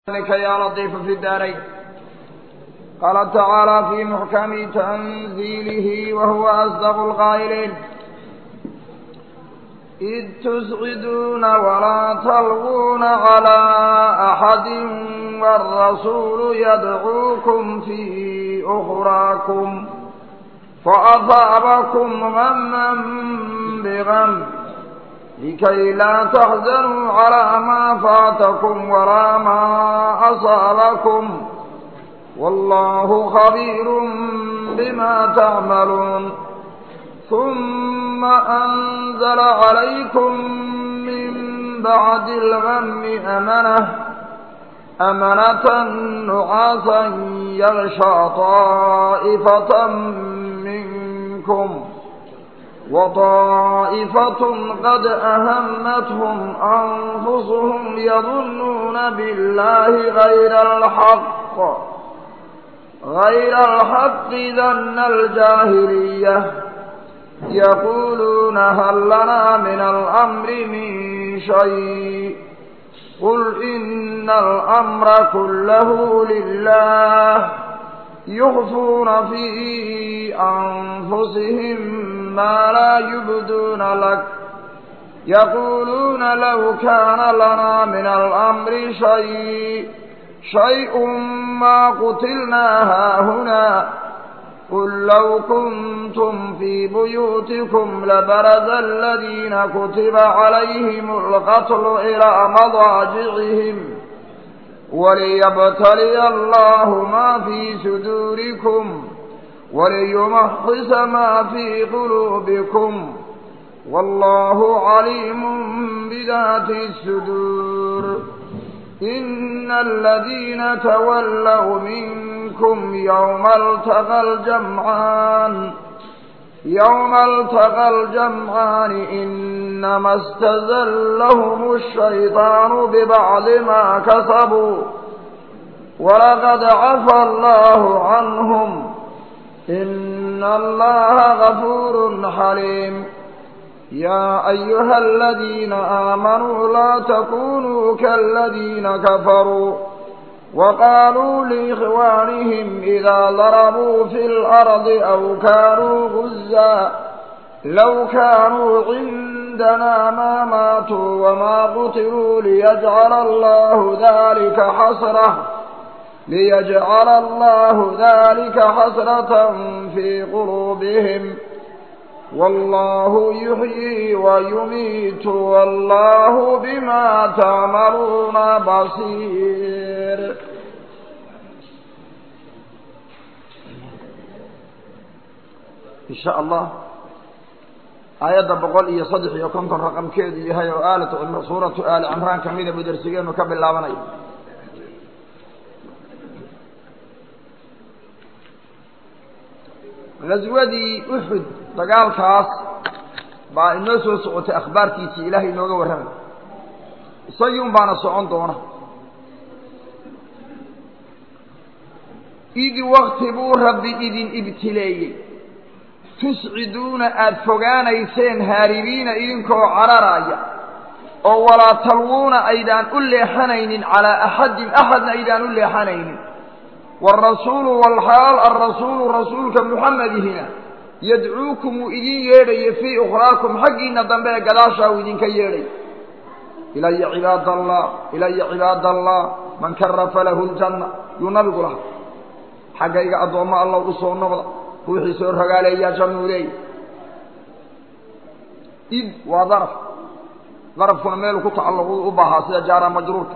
ذلك يا لطيف في الدارين قال تعالى في محكم تنزيله وهو أصدق القائلين إذ تسعدون ولا تلغون على أحد والرسول يدعوكم في أخراكم فأصابكم غما بغم لكي لا تحزنوا على ما فاتكم ولا ما أصابكم والله خبير بما تعملون ثم أنزل عليكم من بعد الغم أمنة أمنة نعاسا يغشى طائفة منكم وطائفة قد أهمتهم أنفسهم يظنون بالله غير الحق غير الحق ذن الجاهلية يقولون هل لنا من الأمر من شيء قل إن الأمر كله لله يخفون في أنفسهم ما لا يبدون لك يقولون لو كان لنا من الأمر شيء شيء ما قتلنا هاهنا قل لو كنتم في بيوتكم لبرز الذين كتب عليهم القتل إلى مضاجعهم وليبتلي الله ما في صدوركم وليمحص ما في قلوبكم والله عليم بذات الصدور إن الذين تولوا منكم يوم التقى الجمعان يوم التقى الجمعان إنما استزلهم الشيطان ببعض ما كسبوا ولقد عفى الله عنهم إن الله غفور حليم يا أيها الذين آمنوا لا تكونوا كالذين كفروا وقالوا لإخوانهم إذا ضربوا في الأرض أو كانوا غزا لو كانوا عندنا ما ماتوا وما قتلوا ليجعل الله ذلك حسرة ليجعل الله ذلك حسرة في قلوبهم والله يحيي ويميت والله بما تعملون بصير إن شاء الله آيات بقول إيا صدح يكون رقم كيدي هاي آلة سورة آل عمران كميدة بدرسيين وكبل الله gaswadii uxud dagaalkaas baa inoo soo socotay akhbaartiisii ilaahay inooga warramay isagii un baana socon doona idi wakti buu rabbi idin ibtileeyey tusciduuna aada fogaanayseen haaribiina idinkoo cararaaya oo walaa talwuuna aydaan u leexanaynin calaa axadin axadna aydaan u leexanaynin والرسول والحال الرسول رسولك محمدهنا يدعوكم إذن يري في أخراكم حقنا ضمبه قداشا وإذن كيري إلي عباد الله إلي عباد الله من كرف له الجنة ينبق لها حقيقة أدوما الله رسول النبضة روحي سور قال يا جنوري إذ وظرف ظرف كنا ميلو كتعلق أبها سيجارة مجرورك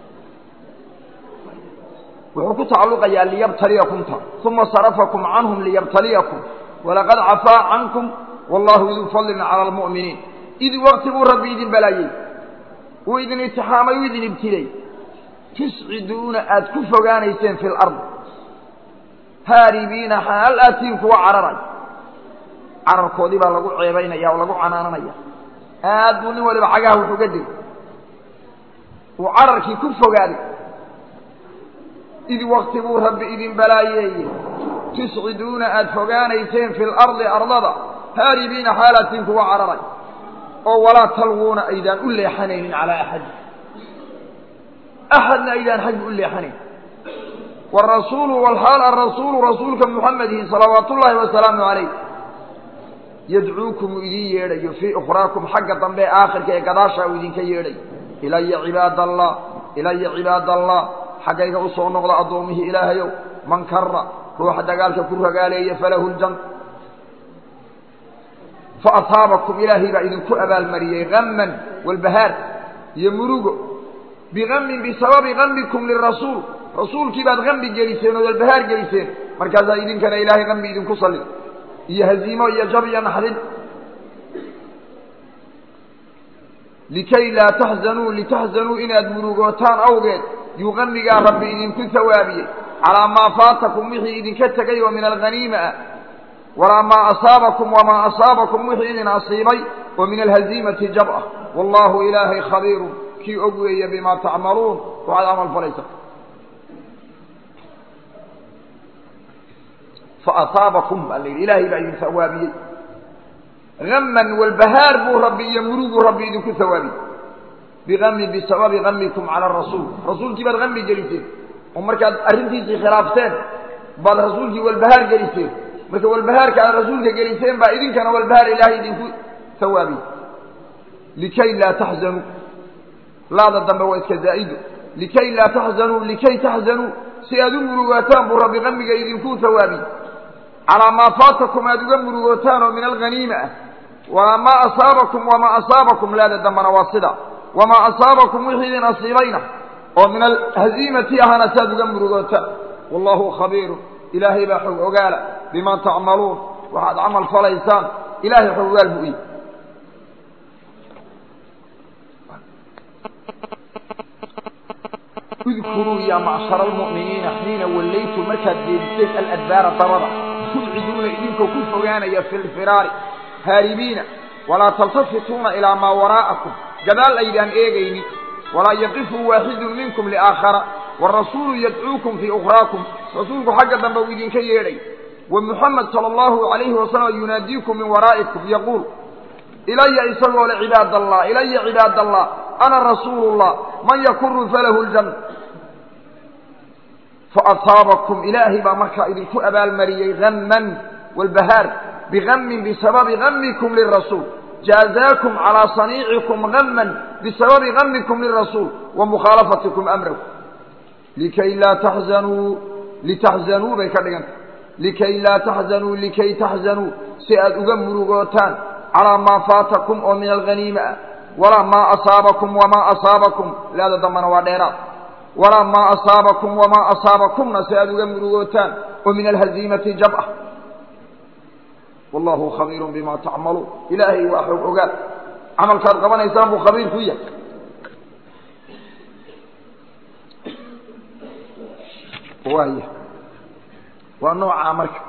wuxuu ku tacalluqayaa liyabtaliyakum ta uma sarafakum canhum liyabtaliyakum walaqad cafaa cankum wallahu iduu fadlin cala almu'miniin id wakti buu rabbi idin balaayey uu idin itixaamay uu idin ibtilay tusciduuna aada ku fogaanayseen fi lard haaribiina xaal aatiin kuwa cararay cararkoodii baa lagu ceebaynaya oo lagu canaananaya aad buu nin waliba cagaha wuxuu ga degay uu cararkii ku fogaaday id wakti buu rabbi idin balaayeeye tusciduuna aada fogaanayseen fi lardi ardada haaribiina xaalatiin kuwa cararay oo walaa talwuuna aydaan u leexanaynin calaa axadi axadna aydaan xaggi u leexanayn warasuulu walxaal arasuulu rasuulka muxamedihi salawaat ullaahi wasalaamu calayh yadcuukum uu idin yeedhayo fii ukhraakum xagga dambe ee aakhirka ee gadaashaa uu idinka yeedhay ilaya cibaad allah ilaya cibaad allah xaggayga u soo noqda addoommihii ilaahayow man kara ruuxa dagaalka ku ragaaleeya falahu ljan fa asaabakum ilaahay baa idinku abaalmariyey hamman walbahaar iyo murugo bihammin bisababi hamikum lirasuul rasuulkii baad hambi geliseen oo walbahaar geliseen markaasaa idinkana ilaahay hambi idinku sallid iyo haziimo iyo jab iyo naxdin likay laa taxzanuu litaxzanuu inaad murugootaan awgeed yuu hamigaa rabbi idinku hawaabiyey calaa maa faatakum wixii idinka tegay oo min alghaniima ah walaa maa asaabakum wamaa asaabakum wixii idin asiibay oo min alhaziimati jab ah wallaahu ilaahay khabiirun kii og weeye bimaa tacmaluun waxaad camal falaysa faasaabakum baa la yidhi ilaahay baa idin hawaabiyey haman walbahaar buu rabbi iyo muruguu rabbi idinku hawaabiyey biami bisababi hamikum cala rasuul rasuulkii baad hami geliseen oo markaad arrintiisii khilaafteen baad rasuulkii walbahaar geliseen marka walbahaarka aad rasuulka geliseen baa idinkana walbahaar ilaahay idinku hawaabiyey likay laa taxzanuu laada dambe waa iska zaa'ido likay laa taxzanuu likay taxzanuu si aad u murugaataan buu rabbi hamiga idinku hawaabiyey calaa maa faatakum aad uga murugootaan oo min alghaniima ah wamaa asaabakum wamaa asaabakum laada dambana waa sida wamaa asaabakum wixii idin asiibayna oo min alhaziimati ahana saad uga murugootaan wallahu khabiirun ilaahay baa xog ogaala bimaa tacmaluun waxaad camal falaysaan ilaahay xog ogaal buu iy udkuruu yaa macshara almu'miniina xiina wallaytu markaad jeediseen aladbaara dabada tubciduuna idinkoo ku fogaanaya fi lfiraari haaribiina walaa taltafituuna ilaa maa waraa'akum gadaal aydaan eegaynin walaa yaqifu waaxidun minkum liaakhara warasuulu yadcuukum fii ukhraakum rasuulku xagga dambe uu idinka yeedhay wa muxamed sala allahu calayhi wasalam yunaadiikum min waraa'ikum yaquul ilaya isagoo le cibaad allah ilaya cibaad allah ana rasuulu llah man yakuru falahu ljanna faasaabakum ilaahay baa markaa idinku abaalmariyey hamman walbahaar bihammin bisababi hamikum lirasuul jaazaakum calaa saniicikum hamman bisababi hamikum lirasuul wa mukhaalafatikum amrahu likay laa taxzanuu litaxzanuu bay ka dhigantay likay laa taxzanuu likay taxzanuu si aad uga murugootaan calaa maa faatakum oo min alghaniima ah walaa maa asaabakum wamaa asaabakum laada dambana waa dheeraad walaa maa asaabakum wamaa asaabakumna si aad uga murugootaan oo min alhaziimati jab ah wallahu khabiirun bima tacmaluun ilaahay waa xoog ogaal camalkaad qabanaysaan buu khabiir ku yahay waaya waa noocaa marka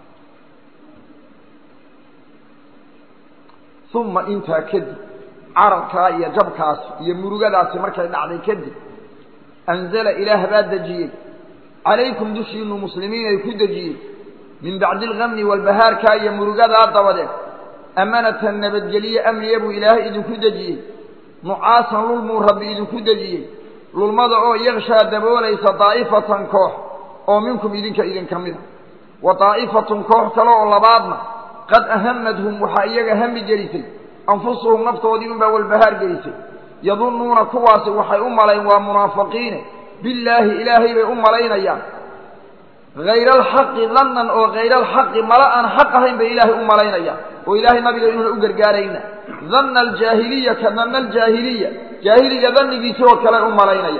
uma intaa kadib carabkaa iyo jabkaas iyo murugadaasi markay dhacday kadib anzala ilaah baa dejiyey calaykum dushiinu muslimiin ay ku dejiyey min bacdi algamni walbahaarkaa iyo murugadaa dabadeed amanatan nabadgelye amniya buu ilaahay idinku dejiyey nucaasan lulmuu rabbi idinku dejiyey lulmada oo yakshaa daboolaysa daa'ifatan koox oo minkum idinka idinka mida wa daa'ifatun koox kale oo labaadna qad ahamadhum waxaa iyaga hami gelisay anfusuhum naftoodii unbaa walbahaar gelisay yadunnuuna kuwaasi waxay u malayn waa munaafiqiine billaahi ilaahay bay u malaynayaan hayra alxaqi dannan oo hayra alxaqi mala aan xaq ahayn bay ilaahay u malaynayaan oo ilaahay nabiga inuuna u gargaarayna danna aljaahiliya ka danna aljaahiliya jaahiliga dannigiisi oo kale u malaynaya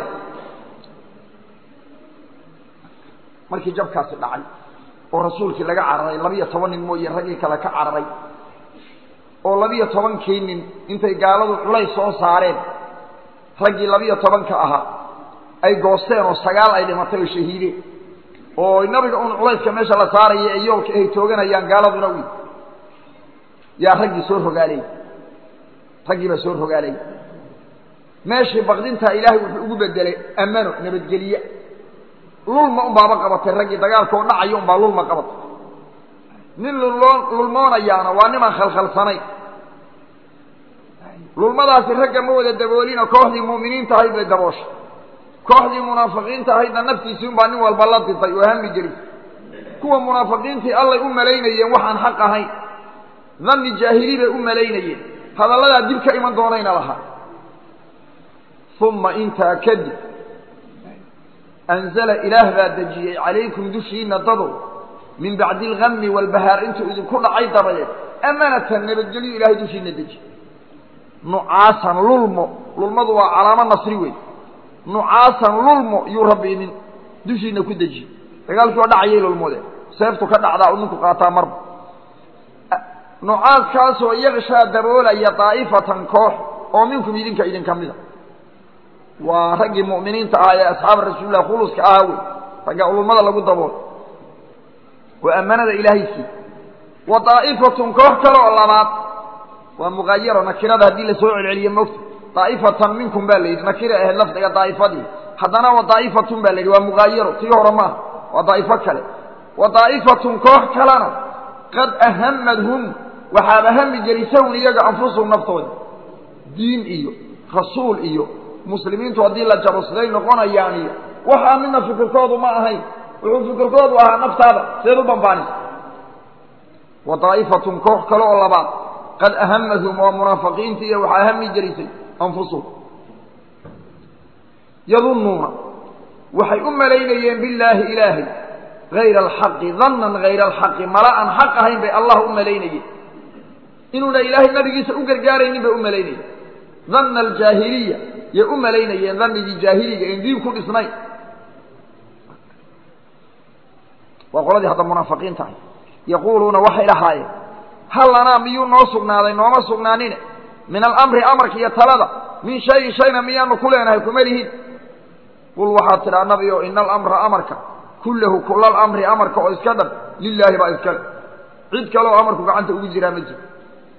markii jabkaasi dhacay oo rasuulkii laga cararay labiyo toban nin mooye raggii kale ka cararay oo labiyo tobankii nin intay gaaladu culays soo saareen raggii labiyo tobanka ahaa ay goosteen oo sagaal ay dhimatay oo shahiideen oo nabiga un culayska meesha la saaraya ee yoolka ay tooganayaan gaaladuna wi yaa raggii soo rogaalay raggii baa soo rogaalay meeshii baqdintaa ilaahay wuxuu ugu bedelay amano nabadgelye lulma unbaaba qabatay raggii dagaalka oo dhacayo unbaa lulma qabatay nin luloo lulmoonayaana waa nimaan khalkhalsanayn lulmadaasi ragga ma wada daboolina kooxdii mu'miniinta ahayd bay dabooshay kooxdii munaafiqiinta ahaydna naftiisii unbaa nin walba la ditay oo hami gelin kuwa munaafiqiintii allay u malaynayeen waxaan xaq ahayn danni jaahili bay u malaynayeen hadalladaa dib ka iman doonayna lahaa uma intaa kadib anzala ilaah baa dejiyey calaykum dushiina dadow min bacdi algami walbahaar intuu idinku dhacay dabadeed amanatan nabadgelyo ilahay dushiina dejiye nucaasan lulmo lulmadu waa calaamo nasri wey nucaasan lulmo yuu rabbi idin dushiina ku dejiye dagaalkii oo dhacayay lulmodeen seeftu ka dhacdaa u ninku qaataa marba nucaaskaasoo yakshaa daboolaya daa'ifatan koox oo minkum idinka idinka mida waa raggii mu'miniinta ahaa ee asxaaba rasuulilah khuluska ahaa wey ragga ulumada lagu daboolo oo ammanada ilaahay sii wa daa'ifatun koox kale oo labaad waa muqaayaro nakirada haddii lasoo celceliye mogta daa'ifatan minkum baa la yidhi nakira ahayd lafdiga daa'ifadii haddana wa daa'ifatun baa la yidhi waa muqaayaro tii hore maaha waa daa'ifo kale wa daa'ifatun koox kalena qad ahamadhum waxaaba hami gelisahun iyaga anfusuhum naftooda diin iyo rasuul iyo muslimiintu haddii la jabo siday noqonayaan iyo waxaa midna fikirkoodu ma ahayn wuxuu fikirkoodu ahaa naftaada seed u bambaanisa wa daa'ifatun koox kale oo labaad qad ahamadhum waa munaafiqiinta iyo waxaa hami gelisay anfusuhum yadunnuuna waxay u malaynayeen billaahi ilaahay hayra alxaqi dannan hayra alxaqi mala aan xaq ahayn bay allah u malaynayeen inuuna ilaahay nabigiisa u gargaaraynin bay u malaynayeen danna aljaahiliya yay u malaynayeen dannigii jaahiliga en diin ku dhisnayn waa qoladii hadda munaafiqiinta ahay yaquuluuna waxay lahaayeen hal lanaa miyuu noo sugnaaday nooma sugnaanine min alamri amarka iyo talada min shayin shayna miyaanu ku leenahay kuma lihin qul waxaad tidhaa nabi o ina alamra amarka kullahu kula alamri amarka oo iska dhan lilaahi baa iskale cid kale oo amarku gacanta ugu jiraa ma jiro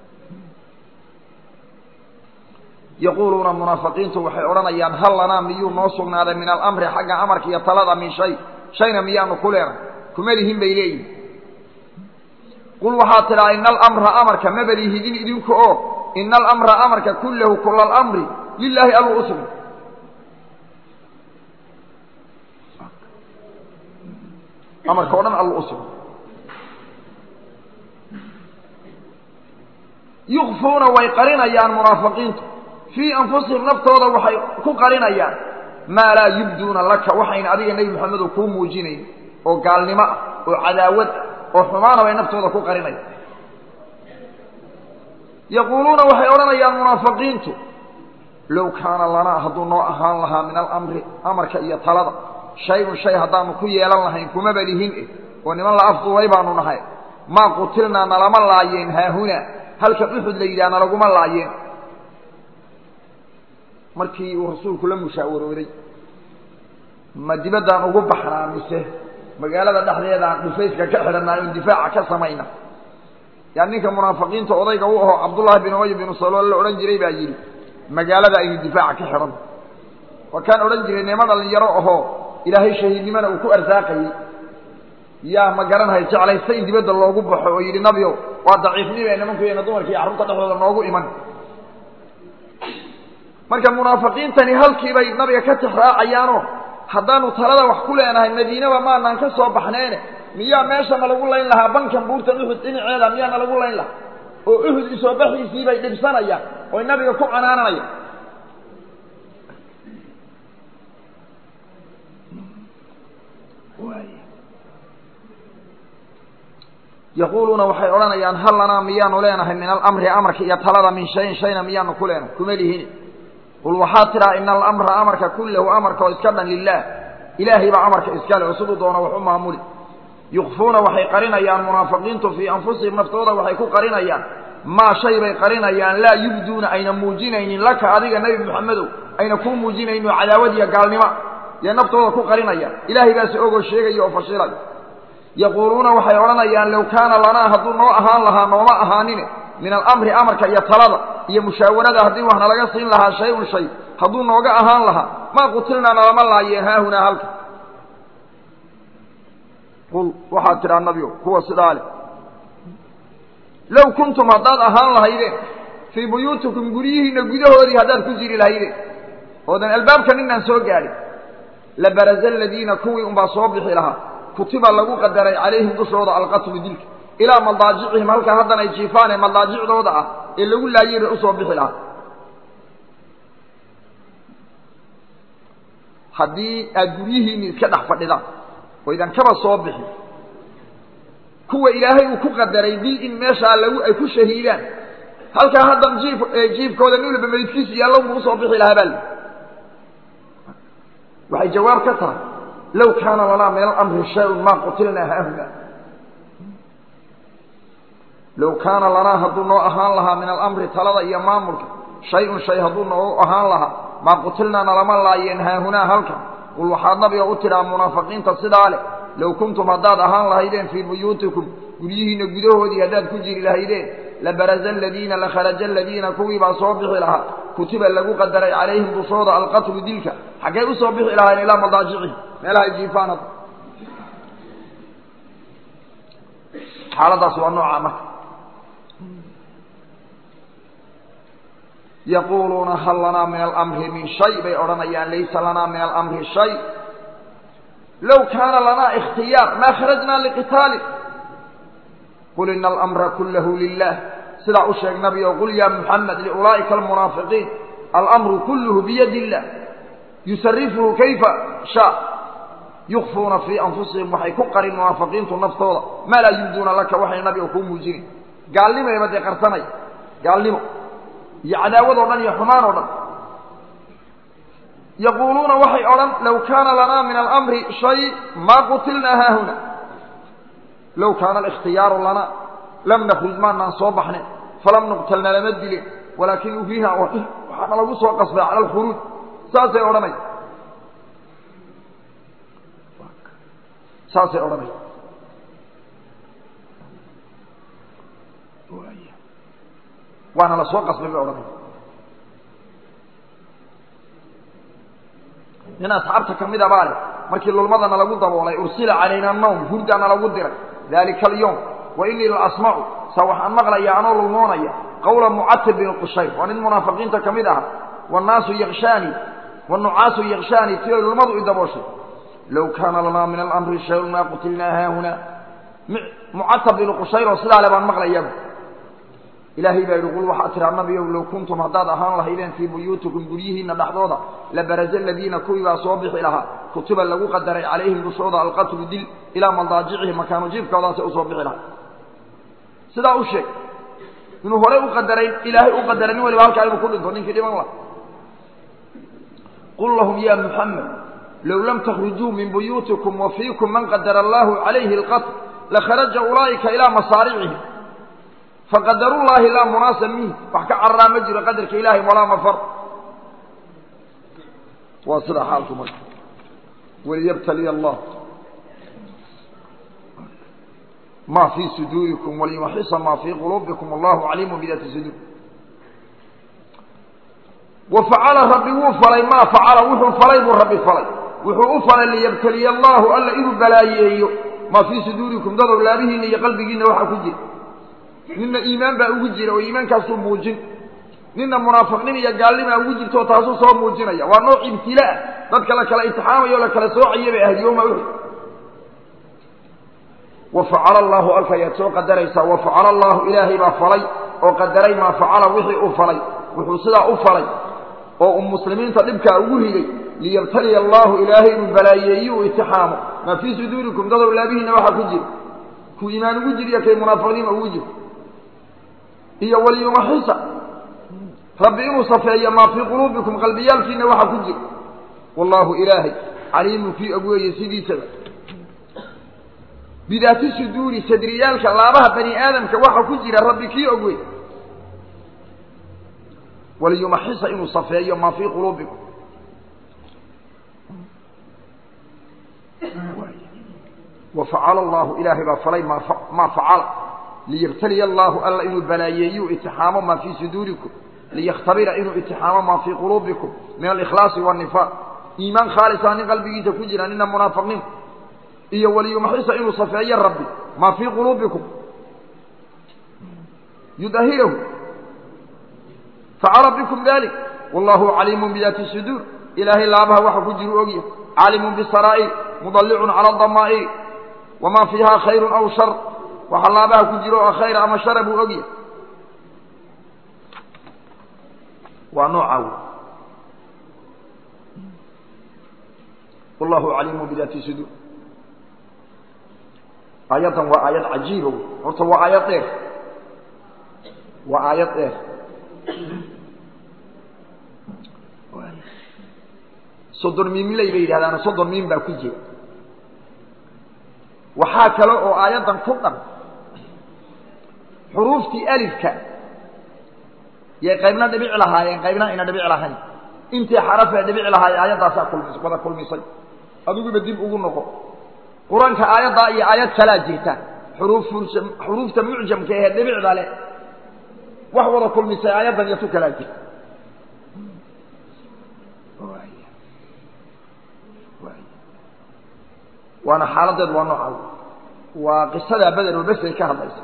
yaquuluuna munaafiqiintu waxay odhanayaan hal lanaa miyuu noo sugnaaday min alamri xagga amarka iyo talada min shay shayna miyaanu ku leenahay kuma lihin bay leeyihin qul waxaad tidhaa ina alamra amarka mabalihidin idinku oo ina alamra amarka kullahu kula alamri lilaahi alluu u sugnay amarka o dhan alluu u sugnay yukfuuna way qarinayaan munaafiqiintu fii anfusihim naftooda waxay ku qarinayaan maa laa yubduuna laka waxayna adiga nebi moxamedo kuu muujinayn oo gaalnimo ah oo cadaawad ah oo xumaana bay naftooda ku qarinayaan yaquuluuna waxay odhanayaan munaafiqiintu low kaana lanaa hadduu noo ahaan lahaa min alamri amarka iyo talada shay-un shay haddaanu ku yeelan lahayn kumaba lihin eh oo niman la afduubay baanu nahay maa qutilnaa nalama laayeen haahunaa halka uxud la yidhaha nalaguma laayeen markii uu rasuulku la mushaawarooday ma dibaddaan ugu baxnaa mise magaalada dhexdeedaan dhufayska ka xidhanaa oon difaaca ka samayna yaa ninka munaafiqiinta odayga u aho cabdullaahi bin ubay binu salool la odhan jiray baa yidhi magaalada aynu difaaca ka xidhan waa kaan odhan jiray nimo dhalinyaro ahoo ilaahay shahiidnimana uu ku arsaaqayey yaa ma garanhay jeclaysta in dibadda loogu baxo oo yidhi nabio waa daciifnime nimankuena dumarka iyo carruurta dhexdooda noogu iman marka munaafiqiintani halkii bay nabiga ka tixraacayaanoo haddaanu talada wax ku leenahay madiinaba maanaan ka soo baxneene miyaa meesha nalagu layn lahaa bankan buurtan uxud dhinaceeda miyaa nalagu layn lahaa oo uxud isoo baxiisii bay dhibsanayaan oy nabiga ku canaananayaan yaquuluuna waxay odhanayaan hal lanaa miyaanu leenahay min alamri amarka iyo talada min shayin shayna miyaanu ku leenahay kuma lihini qul waxaad tidhaa ina alamra amarka kullahu amarka oo iska dhan lilaah ilaahay baa amarka iskale oo siduu doono wax u maamuli yukfuuna waxay qarinayaan munaafiqiintu fii anfusihim naftooda waxay ku qarinayaan maa shay bay qarinayaan laa yubduuna ayna muujinaynin laka adiga nebi moxamedow ayna kuu muujinaynin oo cadaawad iyo gaalnimo yay naftooda ku qarinayaan ilaahay baase ogoo sheegaya oo fashilay yaquuluuna waxay odhanayaan low kaana lanaa hadduu noo ahaan lahaa nooma ahaanine min alamri amarka iyo talada iyo mushaawarada haddii wax nalaga siin lahaa shay-un shay hadduu nooga ahaan lahaa maa qutilnaa nalama laayeen haahunaa halka qul waxaad tidhaa nabio kuwa sidaa leh low kuntum haddaad ahaan lahaydeen fii buyuutikum guryihiinna gudahoodii haddaad ku jiri lahaydeen oodan albaabka ninaan soo gaadhin labaraza aladiina kuwii unbaa soo bixi lahaa kutiba lagu qadaray calayhim dushooda alqatlu dilka ilaa madaajicihim halkaa haddan ay jiifaan ee madaajicdooda ah ee lagu laayira usoo bixi lahaa haddii aad guryihiinni iska dhex fadhidaan oo idan kaba soo bixin kuwa ilaahay uu ku qadaray dil in meeshaa lagu ay ku shahiidaan halkaa haddan jiif jiifkooda nin walba meydkiisu yaallo buu usoo bixi lahaa baa waxay jawaab ka tahay low kaana lanaa min alamri shay-un maa qutilnaa haahuna low kaana lanaa hadduu noo ahaan lahaa min alamri talada iyo maamulka shay-un shay hadduu noo ahaan lahaa maa qutilnaa nalama laayeen haahunaa halkan qul waxaad nabiga u tidhaa munaafiqiinta sidaa leh low kuntum haddaad ahaan lahaydeen fii buyuutikum guryihiinna gudahoodii haddaad ku jiri lahaydeen labaraza aladiina lakharaja aladiina kuwii baa soo bixi lahaa kutiba lagu qadaray calayhim dushooda alqatlu dilka xaggee usoo bixi lahaayeen ilaa madaajicihim meelaha ay jiifaan hadda xaaladaas waa noocaa marka yaquuluuna hal lanaa min alamri min shay bay odhanayaan laysa lanaa min alamri shay low kaana lanaa ikhtiyaar maa kharajnaa liqitaali qul ina alamra kullahu lilah sidaa u sheeg nabi o qul ya muxamed liulaa'ika almunaafiqiin alamru kulluhu biyadi illah yusarifuhu kayfa shaa yukfuuna fii anfusihim waxay ku qarin munaafiqiintu naftooda maa laa yubduuna laka waxay nabiga kuu muujinin gaalnimayba dee qarsanay gaalnimo iyo cadaawad o dhan iyo xumaan oo dhan yaquuluuna waxay odhan low kaana lanaa min alamri shay maa qutilnaa haahuna low kaana alikhtiyaaru lanaa lam nakruj maanaan soo baxne falam nuqtalna lama dilin walaakin ufiiha waxaana lagu soo qasbay cala alkhuruuj saasay odhanay saasay odhanay waana la soo qasbay bay odhanay nin asxaabta ka mid a baa leh markii lulmadana lagu daboolay ursila calayna nawm hurdaana lagu diray dalika alyowm wa inii la asmacu sa waxaan maqlaya anoo lulmoonaya qawla mucatib bin qushayr waa nin munaafiqiinta ka mid aha wannaasu yakshaani wanucaasu yakshaani si ay lulmadu i dabooshay low kaana lanaa min alamri shayun maa qutilnaa haahuna mucatab bin qushayr oo sidaa le baan maqlayabu ilaahay baa yidhi qul waxaa tiraa nabiyow low kuntum haddaad ahaan lahaydeen fii buyuutikum guryihiinna dhexdooda labaraza aladiina kuwii baa soo bixi lahaa kutiba lagu qadaray calayhim dushooda alqatlu dil ilaa madaajicihim makaanu jiifkoodaasay usoo bixi lahaa sidaa u sheeg inuu horey u qadaray ilaahay u qadaray nin waliba halkaa inuu ku dhinto ninkii dhiman laha qul lahum ya muxamed low lam takhrujuu min buyuutikum wa fiikum man qadara allahu calayhi alqatl lakharaja ulaa'ika ilaa masaaricihim faqadarullaahi laa munaasa minh wax ka cararaa ma jiro qadarka ilaahay walaa mafar waa sidaa xaalku marka waliyabtaliya allah ma fii suduurikum waliyumaxisa ma fii quluubikum allahu caliimu bidaati suduur wa facala rabbi wuu falay maa facala wuxuu falay buu rabbi falay wuxuu u falay liyabtaliya allahu alla inuu balaayeeyo maa fii suduurikum dad owlaabihiinna iyo qalbigiinna waxaa ku jira ninna iimaan baa ugu jira oo iimaankaasuu muujin ninna munaafiqnin iyo gaalnimaa ugu jirto oo taasuu soo muujinaya waa nooc ibtilaa dadka la kala imtixaamayo o la kala soocaya bay ahayd yowma uxud wa facala allahu alka ayaad soo qadaraysaa wa facala allahu ilaahay baa falay oo qadaray maa facala wixii uu falay wuxuu sidaa u falay oo uu muslimiinta dhibkaa ugu rigay liyabtaliya allahu ilaahay inuu balaayeeyi uu itixaamo maa fii suduurikum dadow laabihiinna waxaa ku jira kuu iimaan ugu jiriyo kay munaafiqniima ugu jiro iyo waliyumaxisa rabbi inuu safeeyo maa fii quluubikum qalbiyaalkiina waxa ku jira wallaahu ilaahay caliimun kii og weeye sidiisaba bidaati suduuri sadriyaalka laabaha bani aadamka waxa ku jira rabbi kii og wey waliyumaxisa inuu safeeyo maa fii quluubikum wa facala allahu ilaahay baa falay maa facala liyabtaliya allahu alla inuu balaayeeyu itixaamo maa fii suduurikum liyakhtabira inuu itixaamo maa fii quluubikum min alikhlaasi waannifaaq iimaan khaalisa nin qalbigiisa ku jira nina munaafiqnimo iyo waliyumaxisa inuu safeeyo rabbi maa fii quluubikum yudahirahu facala bikum dalik wallahu caliimun bidaati suduur ilaahay laabaha waxa ku jiru ogya caalimun bisaraa'ir mudallicun cala adamaa'iri wamaa fiiha khayrun aw shar waxa laabaha ku jiro oo khayra ama shara buu ogyahay waa noocaa wey wallahu caliimu bidaati suduur aayaddan waa aayad cajiiba wey horta waa aayad dheer waa aayad dheer soddon miimley bay yidhahdaana soddon miim baa ku jira waxaa kale oo aayaddan ku dhan xuruuftii alifka yay qaybna dhibic lahaayeen qaybna ayna dhibic lahayn intii xarafee dhibic lahaayeen aayaddaasaa kulmis wada kulmisay adiguba dib ugu noqo qur-aanka aayaddaa iyo aayad kalaa jirta xuruuf xuruufta mucjamka ee dhibicda leh wax wada kulmisay aayaddan iyo tu kalaa jirta waana xaaladeed waa nooca waa qisadaa beder oo besay ka hadlaysa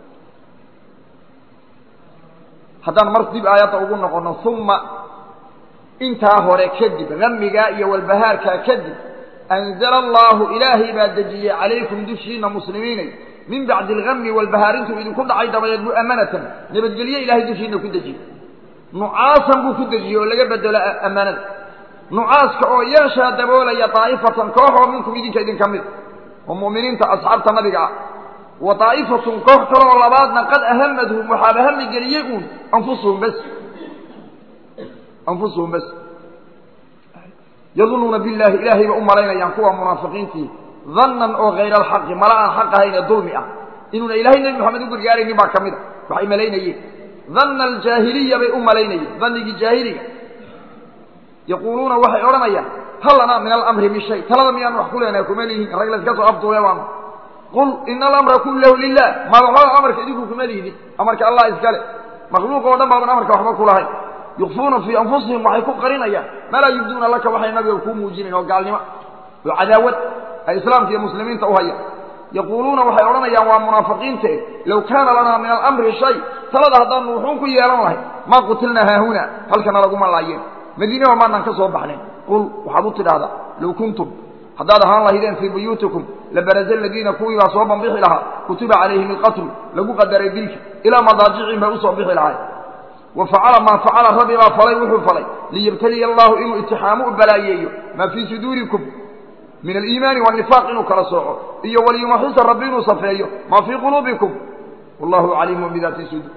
haddaan mar dib aayadda ugu noqono uma intaa hore kadib hamigaa iyo walbahaarkaa kadib anzala allahu ilaahay baa dejiyey calaykum dushiina muslimiinay min bacdi algami walbahaarintuu idinku dhacay dabadeed mu'amanatan nabadgelye ilahay dushiina ku dejiyey nucaasan buu ku dejiyey oo laga bedelo ammaanada nucaaska oo yeeshaa daboolaya daa'ifatan koox oo minkum idinka idinka mid oo mu'miniinta asxaabta nabiga ah wa daa'ifatun koox kale oo labaadna qad ahamadhum waxaaba hami geliyey uun anfusuhum bas anfusuhum bas yadunuuna billahi ilaahay ba u malaynayaan kuwa munaafiqiintii dannan oo hayra alxaqi mala aan xaq ahayn ee dulmi ah inuuna ilahay nebi moxamed u gargaaraynin baa ka mid a waxay malaynayeen danna aljaahiliya bay u malaynayeen dannigii jaahiliga yaquuluuna waxay odhanayaan hal lanaa min alamri min shay talada miyaan wax ku leenahay kuma lihin rag layska soo afduule baanu qul ina alamra kullahu lilah maada waxba amarka idinku kuma lihidin amarka allah iskale makhluuq oo dhan baaban amarka waxba ku lahayn yukfuuna fii anfusihim waxay ku qarinayaan maa laa yubduuna laka waxay nabiga kuu muujinayn oo gaalnimo oo cadaawad ay islaamka iyo muslimiinta u hayaan yaquuluuna waxay odhanayaan waa munaafiqiinte low kaana lanaa min alamri shay talada haddaanu wuxuun ku yeelan lahay maa qutilnaa haahuna halkana laguma laayeen madiinaba maanaan ka soo baxnayn qul waxaad u tidhaahdaa low kuntum haddaad ahaan lahaydeen fii buyuutikum labaraza aladiina kuwii baa soo banbixi lahaa kutiba calayhim alqatlu lagu qadaray dilki ilaa madaajicin bay usoo bixi lahay wa facala maa facala rabbi baa falay wuxuu falay liyabtaliya allahu inuu itixaamu u balaayeeyo maa fii suduurikum min aliimaani waanifaaq inuu kala sooco iyo waliyumaxisa rabbi inuu safeeyo maa fii quluubikum wallahu caliimun bidaati suduur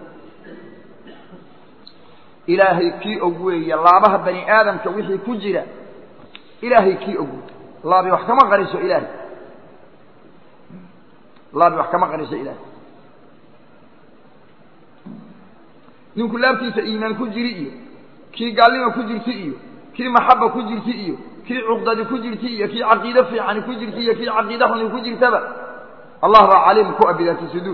ilaahay kii og weeye laabaha bani aadamka wixii ku jira ilaahay kii og laabi wax kama qariso ilaahay laabi wax kama qariso ilaahay ninku laabtiisa iimaan ku jiri iyo kii gaalnima ku jirti iyo kii maxaba ku jirti iyo kii cuqdadi ku jirti iyo kii caqiide fiicani ku jirti iyo kii caqiide xuni ku jirtaba allah baa caliim ku abidaati suduur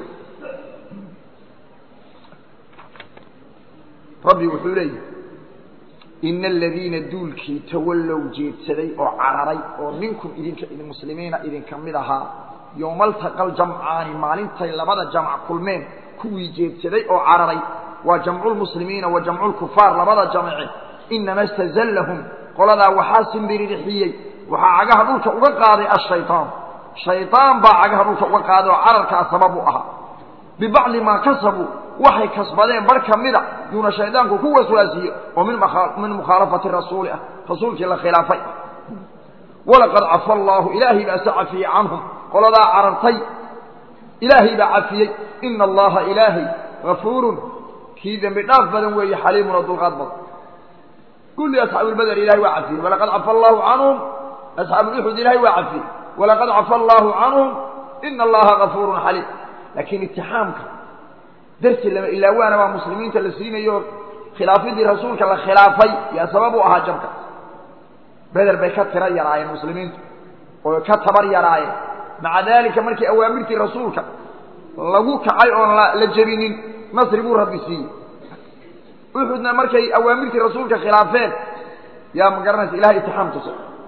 rabbi wuxuu leeyahy ina aladiina duulkii tawallow jeedsaday oo cararay oo minkum idinka muslimiina idinka mid ahaa yowmaltaqal jamcaani maalintay labada jamc kulmeen kuwii jeedsaday oo cararay waa jamculmuslimiina wa jamculkufaar labada jamce inama istazallahum qoladaa waxaa simbiririxiyey waxaa cagaha dhulka uga qaaday ashaytaan shaytaan baa cagaha dhulka uga qaaday oo cararkaa sabab u ahaa bibacdi maa kasabuu waxay kasbadeen bar ka mida yuuna shaydaanku ku waswaasiye oo min mukhaalafati rasuuli ah rasuulkii la khilaafay ah walaqad cafa allaahu ilaahay baa se cafiyey canhum qoladaa carartay ilaahay baa cafiyey ina allaha ilaahay gafuurun kii dembi dhaaf badan weeye xaliimun oo dulqaad badan kulli asxaabuulbader ilahay waa cafiyey walaqad cafa allaahu canhum asxaabuuuxud ilahay waa cafiyey walaqad cafa allaahu canhum ina allaha gafuurun xaliim laakiin itixaamka darsi lama ilaawaana baa muslimiinta la siinayo khilaafidii rasuulka la khilaafay yaa sabab u ahaa jabka beder bay ka tira yaraayeen muslimiintu oo ka tabar yaraayeen maca daalika markii awaamirtii rasuulka lagu kacay oon la jebinin nasri buu rabbi siiyey uxudna markay awaamirtii rasuulka khilaafeen yaa ma garanaysa ilahay itixaam tusa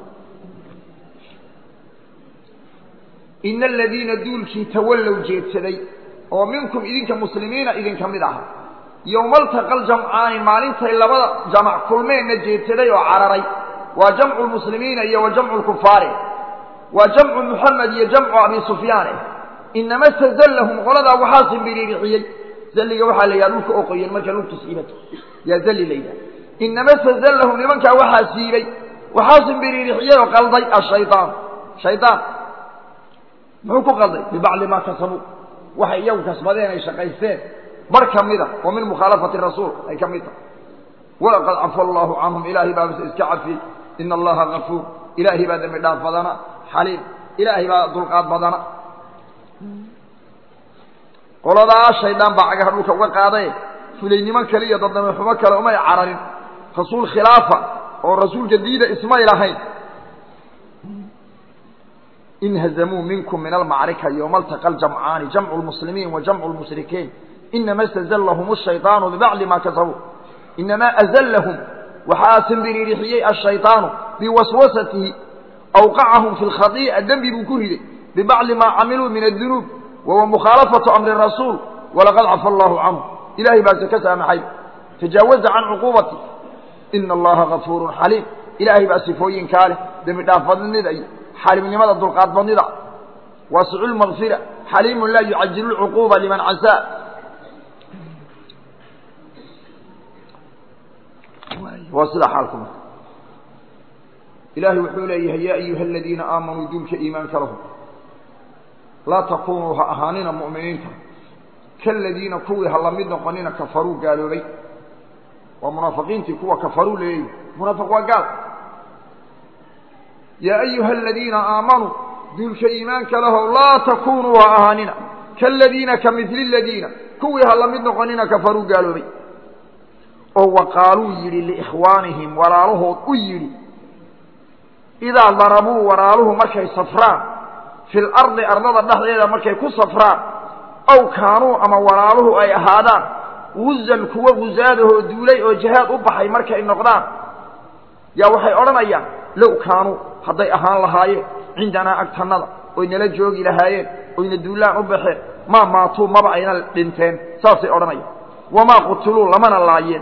ina aladiina duulkii tawallow jeedsaday oo minkum idinka muslimiina idinka mid aha yowmaltaqal jamcaani maalintay labada jamac kulmeenna jeedsaday oo cararay waa jamcu lmuslimiina iyo wa jamcu lkufaari waa jamcu muxamed iyo jamcu abi sufyaane inama stazallahum qoladaa waxaa simbiriirixiyey zalliga waxaa la yidhaha dhulka oo qoyan marka lugtu siibato yaa zalli la yidhaha inama stazallahum nimankaa waxaa siibay waxaa simbiriirixiyey oo qalday ashayaan shaydaan muxuu ku qalday bibacdi maa kasabuu waxay iyagu kasbadeen ay shaqaysteen bar ka mida oo min mukhaalafati rasuul ay ka mid tahay walaqad cafa allaahu canhum ilaahay baa iska cafiyey ina allaha gafuur ilaahay baa dembi dhaaf badana xaliim ilaahay baa dulqaad badana qoladaa shaydaan baa cagaha dhulka uga qaadaye fulaynimo kale iyo dadnamo xumo kale umay cararin rasuul khilaafa oo rasuulka diida ismay lahayn inhazamuu minkum min almacrika yowma altaqa aljamcaani jamcu lmuslimiin wa jamcu lmushrikiin inama stazallahum ashayطaanu bibacdi ma kasabuu inamaa azallahum waxaa simbiriirixiyey ashayطaanu biwaswasatihi awqacahum fi lkhadii'a dembi buu ku riday bibacdi maa camiluu min adunuub wahuwa mukhaalafatu amri rasuul walaqad cafa allahu canhu ilahay baase ka saamaxay tajaawaza can cuquubati ina allaha gafuurun xaliim ilaahay baa sifooyinkaa leh dembi dhaaf badnida iyo xaliimnimada dulqaad badnida waasicu lmagfira xaliimun laa yucajilu lcuquuba liman casaa waa sida xaalku marka ilaahay wuxuu leeyahay yaa ayuha aladiina aamanuu duulka iimaanka lahum laa takunuu ha ahaanina mu'miniinta kaladiina kuwii ha la mid noqonina kafaruu gaaloobay waa munaafiqiintii kuwa kafaruu leeyahy munaafiq waa gaal yaa ayuha aladiina aamanuu duulka iimaanka lahow laa takunuu ha ahaanina kaladiina ka midli ladiina kuwii ha la mid noqonina kafaruu gaaloobay oo waqaaluu yidhi liikhwaanihim walaalahood u yidhi idaa darabuu walaaluhu markay safraan fi lardi ardada dhexdeeda markay ku safraan ow kaanuu ama walaaluhu ay ahaadaan guzan kuwa gusaadahoo duulay oo jihaad u baxay markay noqdaan yaa waxay odhanayaan low kaanuu hadday ahaan lahaayeen cindanaa agtannada oy nala joogi lahaayeen oyna duulaan u baxeen maa maatuu maba ayna dhinteen saasay odhanayaan wamaa qutiluu lamana laayeen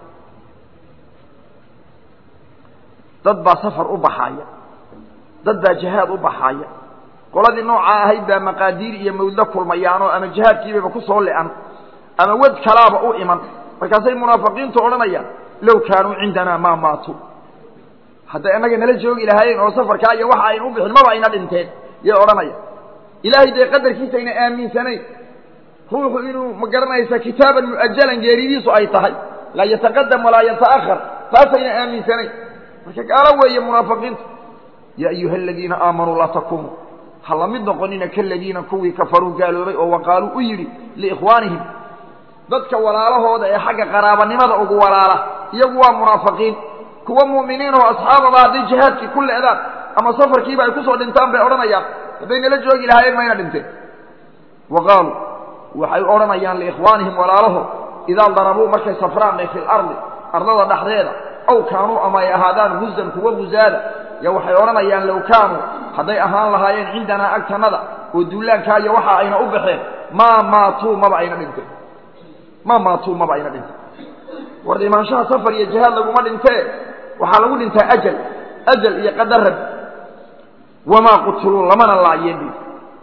dad baa safar u baxaaya dad baa jihaad u baxaaya qoladii noocaa ahayd baa maqaadiir iyo mawdla kulmayaanoo ama jihaadkiibaba ku soo le'an ama wad kalaaba u iman markaasay munaafiqiintu odhanayaan low kaanuu cindanaa maa maatuu hadday annaga nala joogi lahaayeen oo safarkaa iyo waxa ayna u bixin maba ayna dhinteen yay odhanayaan ilaahay dee qadarkiisa ayna aaminsanayn ruuxu inuu ma garanaysa kitaaban mu'ajalan geeridiisu ay tahay laa yataqadam walaa yata'ahar taasayna aaminsanayn marka gaalo weeye munaafiqiintu yaa ayuha aladiina aamanuu laa takunuu ha la mid noqonina kaladiina kuwii kafaruu gaaloobay oo waqaaluu u yidhi liikhwaanihim dadka walaalahooda ee xagga qaraabanimada ugu walaala iyagu waa munaafiqiin kuwa mu'miniin oo asxaababa hadday jihaadkii ku le'daan ama safarkiiba ay kusoo dhintaan bay odhanayaan hadday nala joogi lahaayeen mayna dhinteen wa qaaluu waxay odhanayaan liikhwaanihim walaalahood idaa darabuu markay safraan fi lardi ardada dhexdeeda aw kaanuu ama ay ahaadaan guzan kuwa guzaada ya waxay odhanayaan low kaanuu hadday ahaan lahaayeen cindanaa agtannada oo duulaankaa iyo waxa ayna u baxeen maa maatuu maba ayna dhinteen maa maatuu maba ayna dhinteen war imaanshaha safar iyo jihaad laguma dhintee waxaa lagu dhintaa ajal ajal iyo qadarab wamaa qutiluu lamana laayeen bu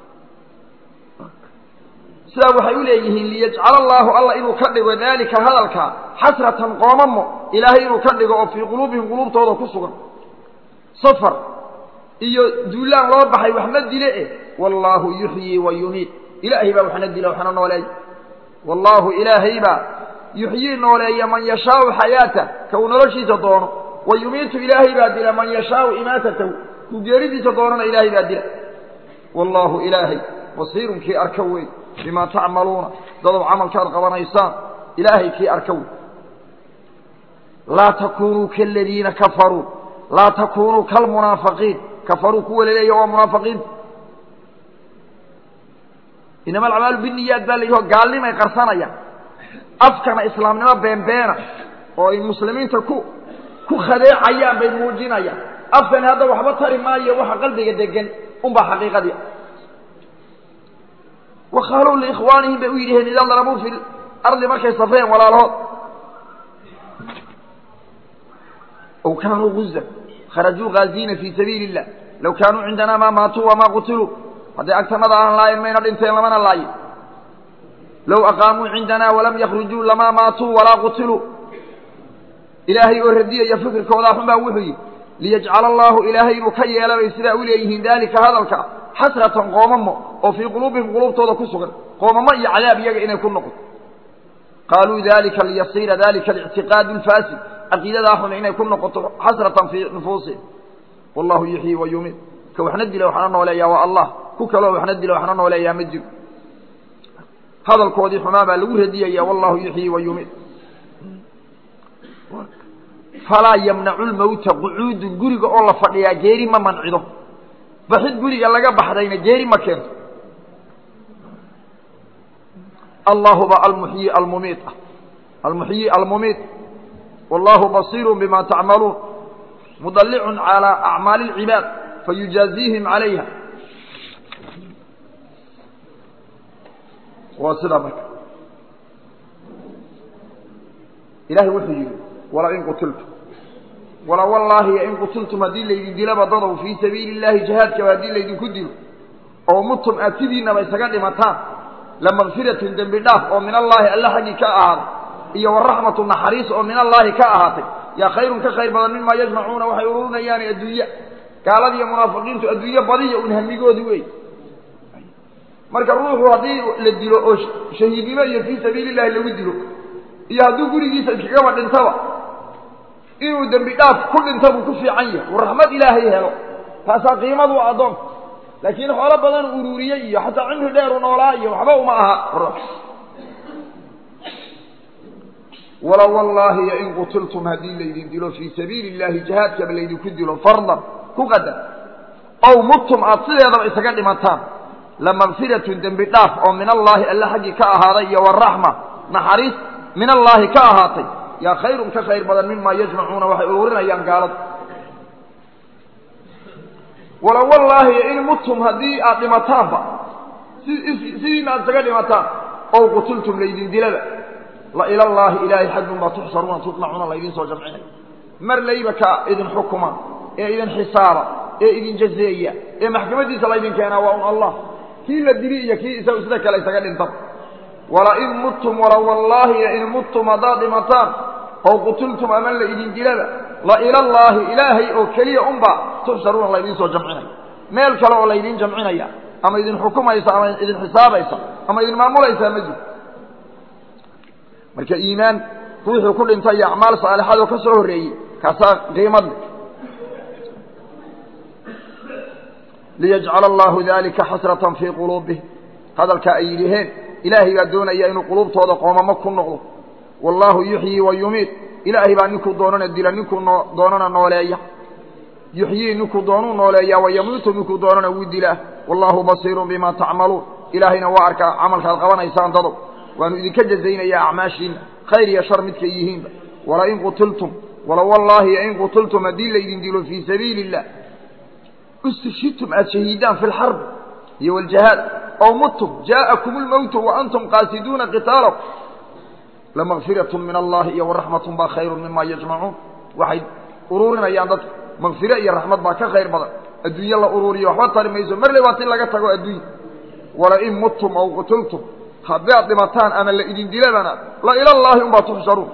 sidaa waxay u leeyihiin liyajcala allaahu alla inuu ka dhigo daalika hadalkaa xasratan qoomamo ilaahay inuu ka dhigo oo fii quluubihim quluubtooda ku sugan safar iyo duulaan loo baxay wax ma dile eh wallaahu yuxyii wa yumiit ilaahay baa waxna dila waxna nooleeya wallaahu ilaahay baa yuxyii nooleeya man yashaau xayaata ka uu noloshiisa doono wa yumiitu ilaahay baa dila man yashaau imaatatahu kuu geeridiisa doonana ilaahay baa dila wallaahu ilaahay basiirun kii arka wey bimaa tacmaluuna dadow camalkaad qabanaysaan ilaahay kii arka wey laa takunuu kaladiina kafaruu laa takunuu kalmunaafiqiin kafaruu kuwa laleeya waa munaafiqiinta inama alcamaalu biniyaad baa la yidhi oo gaalnimay qarsanayaan afkana islaamnimo beenbeena oo ay muslimiinta ku ku khadeecayaan bay muujinayaan afkani hadda waxba tari maayo waxa qalbiga degan unbaa xaqiiqadii waqaaluu liikhwaanihim bay u yidhaheen idaa darabuu fi ardi markay safreen walaalahood ow kaanuu guzan kharajuu gaaziina fii sabiili illah low kaanuu cindanaa maa maatuu wamaa qutiluu hadday agtanada aan laayin mayna dhinteen lamana laayin low aqaamuu cindanaa walam yakhrujuu lamaa maatuu walaa qutiluu ilaahay oo radiyaya fikirkoodaa xun baa wuxuu yidhi liyajcala allaahu ilaahay inuu ka yeela bay sidaa u leeyihiin daalika hadalka xasratan qoomamo oo fii quluubihim quluubtooda ku sugan qoomamo iyo cadaab iyaga inay ku noqoto qaaluu dalika liyasiira dalika alictiqaadu alfaasid caqiidadaa xun inay ku noqoto xasratan fii nufuusihim wallahu yuxyii wa yumiid ka waxna dila waxna nooleeyaa waa allah ku kaloo waxna dila waxna nooleeyaa ma jiro hadalkoodii xumaa baa lagu radiyaya wallahu yuxyii wa yumiid falaa yamnacu lmawta qucuudu guriga oo la fadhiyaa geeri ma mancido baxid guriga laga baxdayna geeri ma keento allahuba almuxyi almumiid ah almuxyi almumiid wallahu basiiru bima tacmaluun mudallicun calaa acmaali اlcibaad fayujaaziihim calayha waa sidaa marka ilahay wuxuu yidhi wala in qutiltum wala wallaahi in qutiltum haddii laydin dilaba dadow fii sabiili اllahi jihaadkaba haddii laydinku dilo oo mutum aad sidiinaba isaga dhimataan lamakfiratun dembi dhaaf oo min allaahi alle xaggii ka ahaaday iyo waraxmatu naxariis oo min allaahi ka ahaatay yaa khayrun ka khayr badan mimaa yajmacuuna waxay ururinayaan adduunya gaaladiiyo munaafiqiintu adduunyo badiya un hamigoodi wey marka ruuxu haddii la dilo oo shahiidnimo iyo fii sabiili illahi lagu dilo iyo hadduu gurigiisa iskagaba dhintaba inuu dembi dhaaf ku dhinta buu ku fiican yahay uu raxmad ilaahay helo taasaa qiimadu addoonka laakiin xoolo badan ururiyey iyo xataa cimri dheeru noolaa iyo waxba uma aha ruux wala wallaahi yo in qutiltum haddii laydin dilo fii sabiili illahi jihaadkaba laydinku dilo fardan ku qadar ow muttum aad sideedaba isaga dhimataan lamakfiratun dembi dhaaf oo min allaahi alle xaggii ka ahaaday iyo waraxma naxariis min allaahi ka ahaatay yaa khayrun ka khayr badan mimaa yajmacuuna waxay ururinayaan gaalada wala wallaahi in mutum haddii aad dhimataanba sidiina aad isaga dhimataan ow qutiltum laydin dilaba la ilallaahi ilaahay xaggum baa tuxsaruuna tutmacuuna laydin soo jamcinaya mar layba ka idin xukuma ee idin xisaaba ee idin jazeeya ee maxkamaddiisa laydin keenaa waa un allah kii la dili iyo kii isagu sida kale isaga dhintaba wala in muttum wala wallaahi in muttum haddaad dhimataan ow qutiltum ama la idin dilaba la ilallaahi ilaahay oo keliya unbaa tuxsaruuna laydin soo jamcinaya meel kale oo laydin jamcinaya ama idin xukumaysa ama idin xisaabaysa ama idin maamulaysaa ma jiro marka iimaan ruuxuu ku dhintay iyo acmaal saalixadoo ka soo horreeyey kaasaa qiimad leh liyajcala allahu dalika xasratan fii quluubihim hadalkaa ay yidhiheen ilaahay baa doonaya inuu quluubtooda qoomamo ku noqdo wallaahu yuxyii wa yumiid ilaahay baa ninkuu doonana dila ninkuu doonana nooleeya yuxyii ninkuu doonuu nooleeyaa wayamuutu ninkuu doonana wuu dilaa wallaahu basiirun bima tacmaluun ilaahayna waa arkaa camalkaad qabanaysaan dadow waanu idinka jazaynayaa acmaashiina khayr iyo shar midkay yihiinba wala in qutiltum wala wallaahi in qutiltum haddii laydin dilo fii sabiili illah istishhidtum aad shahiidaan fi lxarbi iyo waljahaad ow muttum jaa'akum lmowtu wa antum qaasiduuna qitaalakum lamakfiratun min allahi iyo waraxmatun baa khayrun mima yajmacuun waxay ururinayaan dadka makfiro iyo raxmad baa ka khayr badan adduunye la uruuriyo waxba tari mayso marley waa ti laga tago adduunya wala in muttum aw qutiltum haddaad dhimataan ama la idin dilabana la ilallaahi unbaa tuxsharuun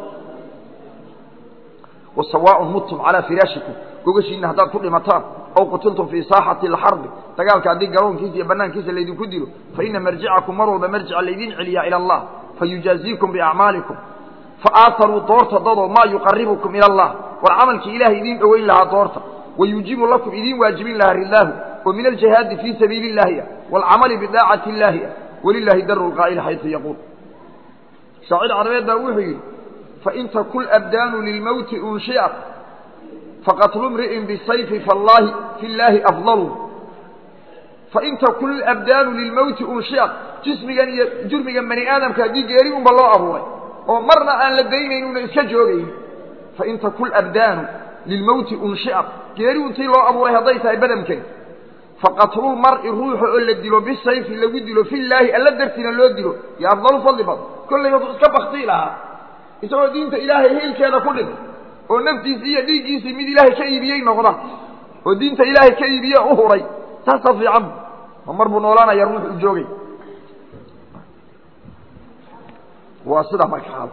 wasawaaun muttum calaa firaashikum gogashiina haddaad ku dhimataan aw qutiltum fii saaxati alxarbi dagaalka haddii garoonkiisa iyo bannaankiisa laydinku dilo fa ina marjicakum mar walba marjica laydin celiyaa ila allah fayujaaziikum biacmaalikum faaataruu doorta dadoo maa yuqaribukum ila allah war camalkii ilahay idiin dhoweyn lahaa doorta wayuujibu lakum idiin waajibin lahaa ridaahu oo min aljihaadi fii sabiili illaahi ah waalcamali bidaacati illaahi ah wlilahi daru lqaa'il xaysu yaquul shaacir carabeed baa wuxuu yidhi fain takul abdaanu lilmowti unshiat faqatlu mri'in bisayfi fallahi fi llaahi afdalu fain takul abdaanu lilmowti unshiat jismigan iyo jurmigan bani aadamka haddii geeri unba loo abuuray oo marna aan la daynayn una iska joogayn fain takul abdaanu lilmowti unshiat geeri untii loo abuuray hadday tahay badamkan faqatlulmar'i ruuxa oo la dilo bisayfi lagu dilo fillaahi alla dartiina loo dilo yo afdalu fadli badan kollay wadu iska baktii lahaa isagoo diinta ilaahay hiilkeeda ku dhintay oo naftiisii iyo dhiiggiisii mid ilaahay ka iibiyey noqda oo diinta ilaahay ka iibiye u huray taasaa fiican ma mar buu noolaanaya ruux u joogay waa sidaa marka xaal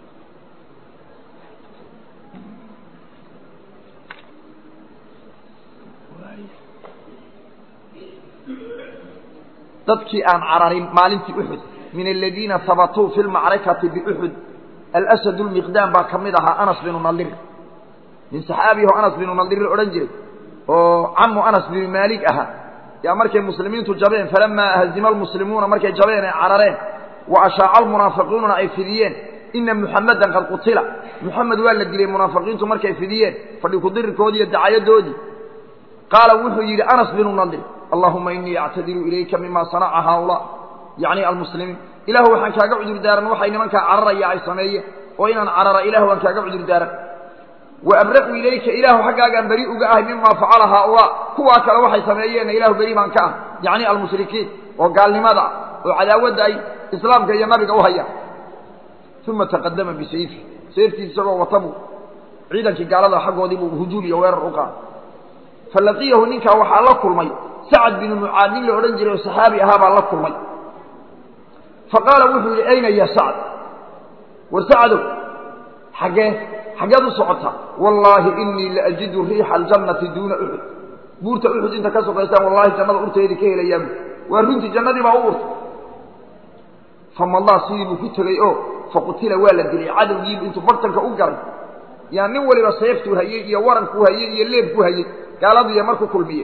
dadkii aan cararin maalintii uxud min aladiina habatuu fi lmacrakati biuxud alasad lmiqdaam baa ka mid ahaa anas binu nadir nin saxaabiho anas binu nadir odhan jiray oo camu anas binu maalik ahaa yaa markay muslimiintu jabeen falamaa hazima almuslimuuna markay jabeen ay carareen wa ashaaca almunaafiqiinuna ay fidiyeen ina muxamadan qad qutila muxamed waa la dilay munaafiqiintu markay fidiyeen fadhi kudirirkoodii iyo dacayadoodii qaala wuxuu yidhi anas binu nadir allahuma inii actadiru ilayka mima sanaca haaulaa yacni almuslimiin ilahu waxaan kaaga cudur daaran waxay nimankaa cararaya ay sameeyeen oo inaan carara ilahu waan kaaga cudur daaran wa abra'u ilayka ilaahu xaggaagaan beri uga ahay mima facala haaulaa kuwaa kale waxay sameeyeenna ilahu beri baan ka ah yacni almushrikiin oo gaalnimada ah oo cadaawadda ay islaamka iyo nabiga u hayaan uma taqadama bisayfi sayftiis isagoo wata buu ciidankii gaalada xaggoodii buu hujuum iyo weerar u qaaday falaqiyahu ninkaa waxaa la kulmay sacad binu mucaad nin la odhan jiray oo saxaabi ahaa baa la kulmay faqaala wuxuu yidhi ayna ya sacd war sacdow xaggee xaggeed u socotaa wallaahi inii laajidu riixa aljannati duuna uxud buurta uxud inta ka sokaysaan wallahi jannada urteedii ka helayaan waa runtii jannadii baa u urtay famadaa sidii buu ku tegey oo faqutila waa la dilay cadowgiibu intuu bartanka u galay yaa nin waliba seeftuu hayey iyo warankuu hayey iyo leebkuu hayey gaaladiiya markuu kulmiye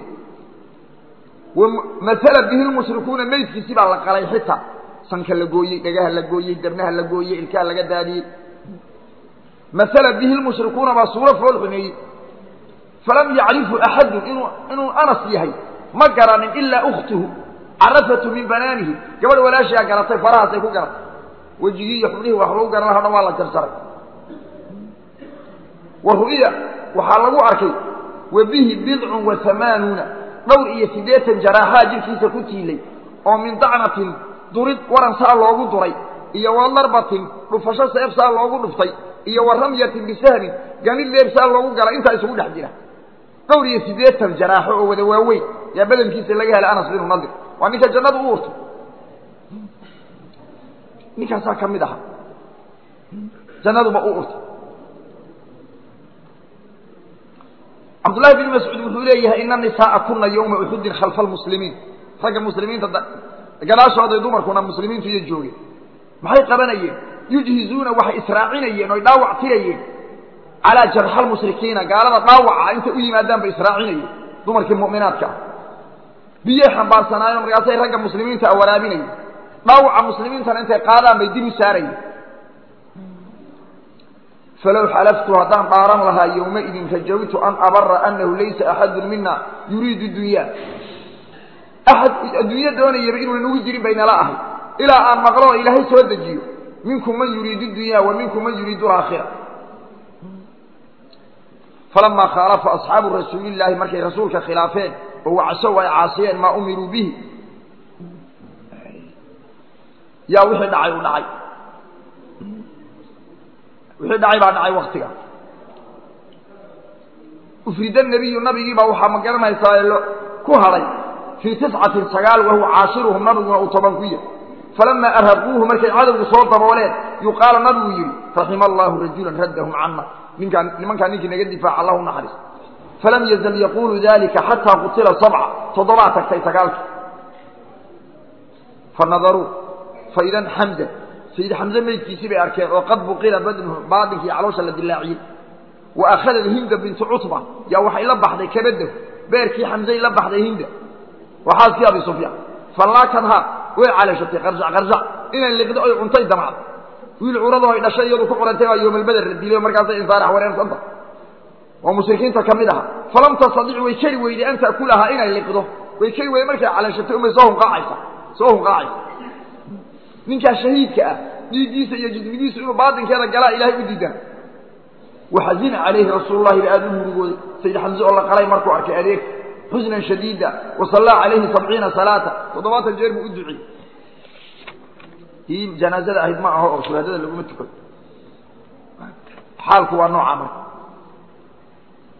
maala bihi lmushrikuuna meydkiisii baa la qalay xitaa sanka la gooyey dhagaha la gooyey dabnaha la gooyey ilkaha laga daadiyey maala bihi lmushrikuuna baa suuro fool xumeeyey falam yacrifu axadun inuu inuu anas yahay ma garanin ilaa ukhtuhu carafatu min banaanihi gabadh walaashiaa garatay farahaasay ku garatay wejigii iyo xubnihii wax lagu garan lahaa dhan waa la jarsaray wa ru'ya waxaa lagu arkay wa bihi bidcun wa hamaanuuna dhowr iyo siddeetan jaraaxaa jirkiisa ku tiilay oo min dacnatin durid waran saa loogu duray iyo wa darbatin dhufasho seef saa loogu dhuftay iyo wa ramyatin bisahmin ganid leeb saa loogu galay intaa isugu dhex jira dhowr iyo siddeetan jaraaxo oo wada waaweyn yaa badankiisa laga helay anas binu nadir waa ninka jannadu u urtay ninkaasaa ka mid aha jannaduba u urtay cabdullahi bn mascuud wuxuu leeyahay ina nisaaa kuna yowma uxudin khalfa almuslimiin ragga muslimiinta gadaashooday dumarkuna muslimiintu iyo joogeen maxay qabanayeen yujhizuuna waxay israacinayeen oy dhaawac tirayeen calaa jarxa almushrikiina gaalada dhaawaca intay u yimaadaan bay israacinayeen dumarkii mu'minaadka ah biyey xambaarsanaayeen markaasay ragga muslimiinta a waraabinayeen dhaawaca muslimiintana intay qaadaan bay dib u saarayeen falow xalaftu haddaan dhaaran lahaa yowmaidin rajawtu an abara anahu laysa axadun mina yuriidu dunya axad adduunyo doonayaba inuunan ugu jirin bay nala ahay ilaa aan maqlo oo ilaahay soo dejiyo minkum man yuriidu dunya wa minkum man yuriidu alaakhira falamaa khaalafa asxaabu rasuulillaahi markay rasuulka khilaafeen oo wacsow ay caasiyeen maa umiruu bihi yaa wixii dhacay u dhacay wixii dhacay baa dhacay waktiga ufrida nebiyu nabigii baa waxaa ma garanaysaa lo ku hadhay fii tiscatin sagaal wahuwa caashiruhum nabiguna uu toban ku yahy falamaa arhaquuhu markay cadowgu soo dabooleen yuqaala nabigu yidhi raxima allaahu rajulan raddahum cana ninkaan nimankaa ninkii naga difaaca allahu naxariis falam yazal yaquulu dalika xataa qutila sabca toddobaa tagtay sagaalki fanadaruu faidan xamza sayid xamze meydkiisii bay arkeen oo qad buqila badnuhu baadinkii caloosha la dilaaciyey wa akhadat hinda bintu cutba yaa waxay la baxday kabadahu beerkii xamzay la baxday hinda waa xaaskii abi sufyaan fallaakadhaa way caleeshatay qarsac qarsac inay liqdo oy cuntay damacda wiil curado ay dhashay iyadu ku curantay baa yoomalbeder la dilay markaasay insaarax wareersanta oo mushrikiinta ka mid aha falam tastadic way keri weyday an ta'kulahaa inay liqdo way keri weyday markay caleeshatay umay soo hunqaacaysa soo hunqaacaysa ninkaa shahiidka ah dhiiggiisa iyo jismigiisu inuu baatinkeeda galaa ilaahay u diidan waxazina calayhi rasuululahi ba aada u murugooday sayid xamse oo la qalay markuu arkay adeeg xusnan shadiida wasallaa calayhi sabciina salaata toddobaatan jeer buu u duciyey tii janaazada ahayd ma aho oo shuhaadada laguma tukado xaalku waa nooca marka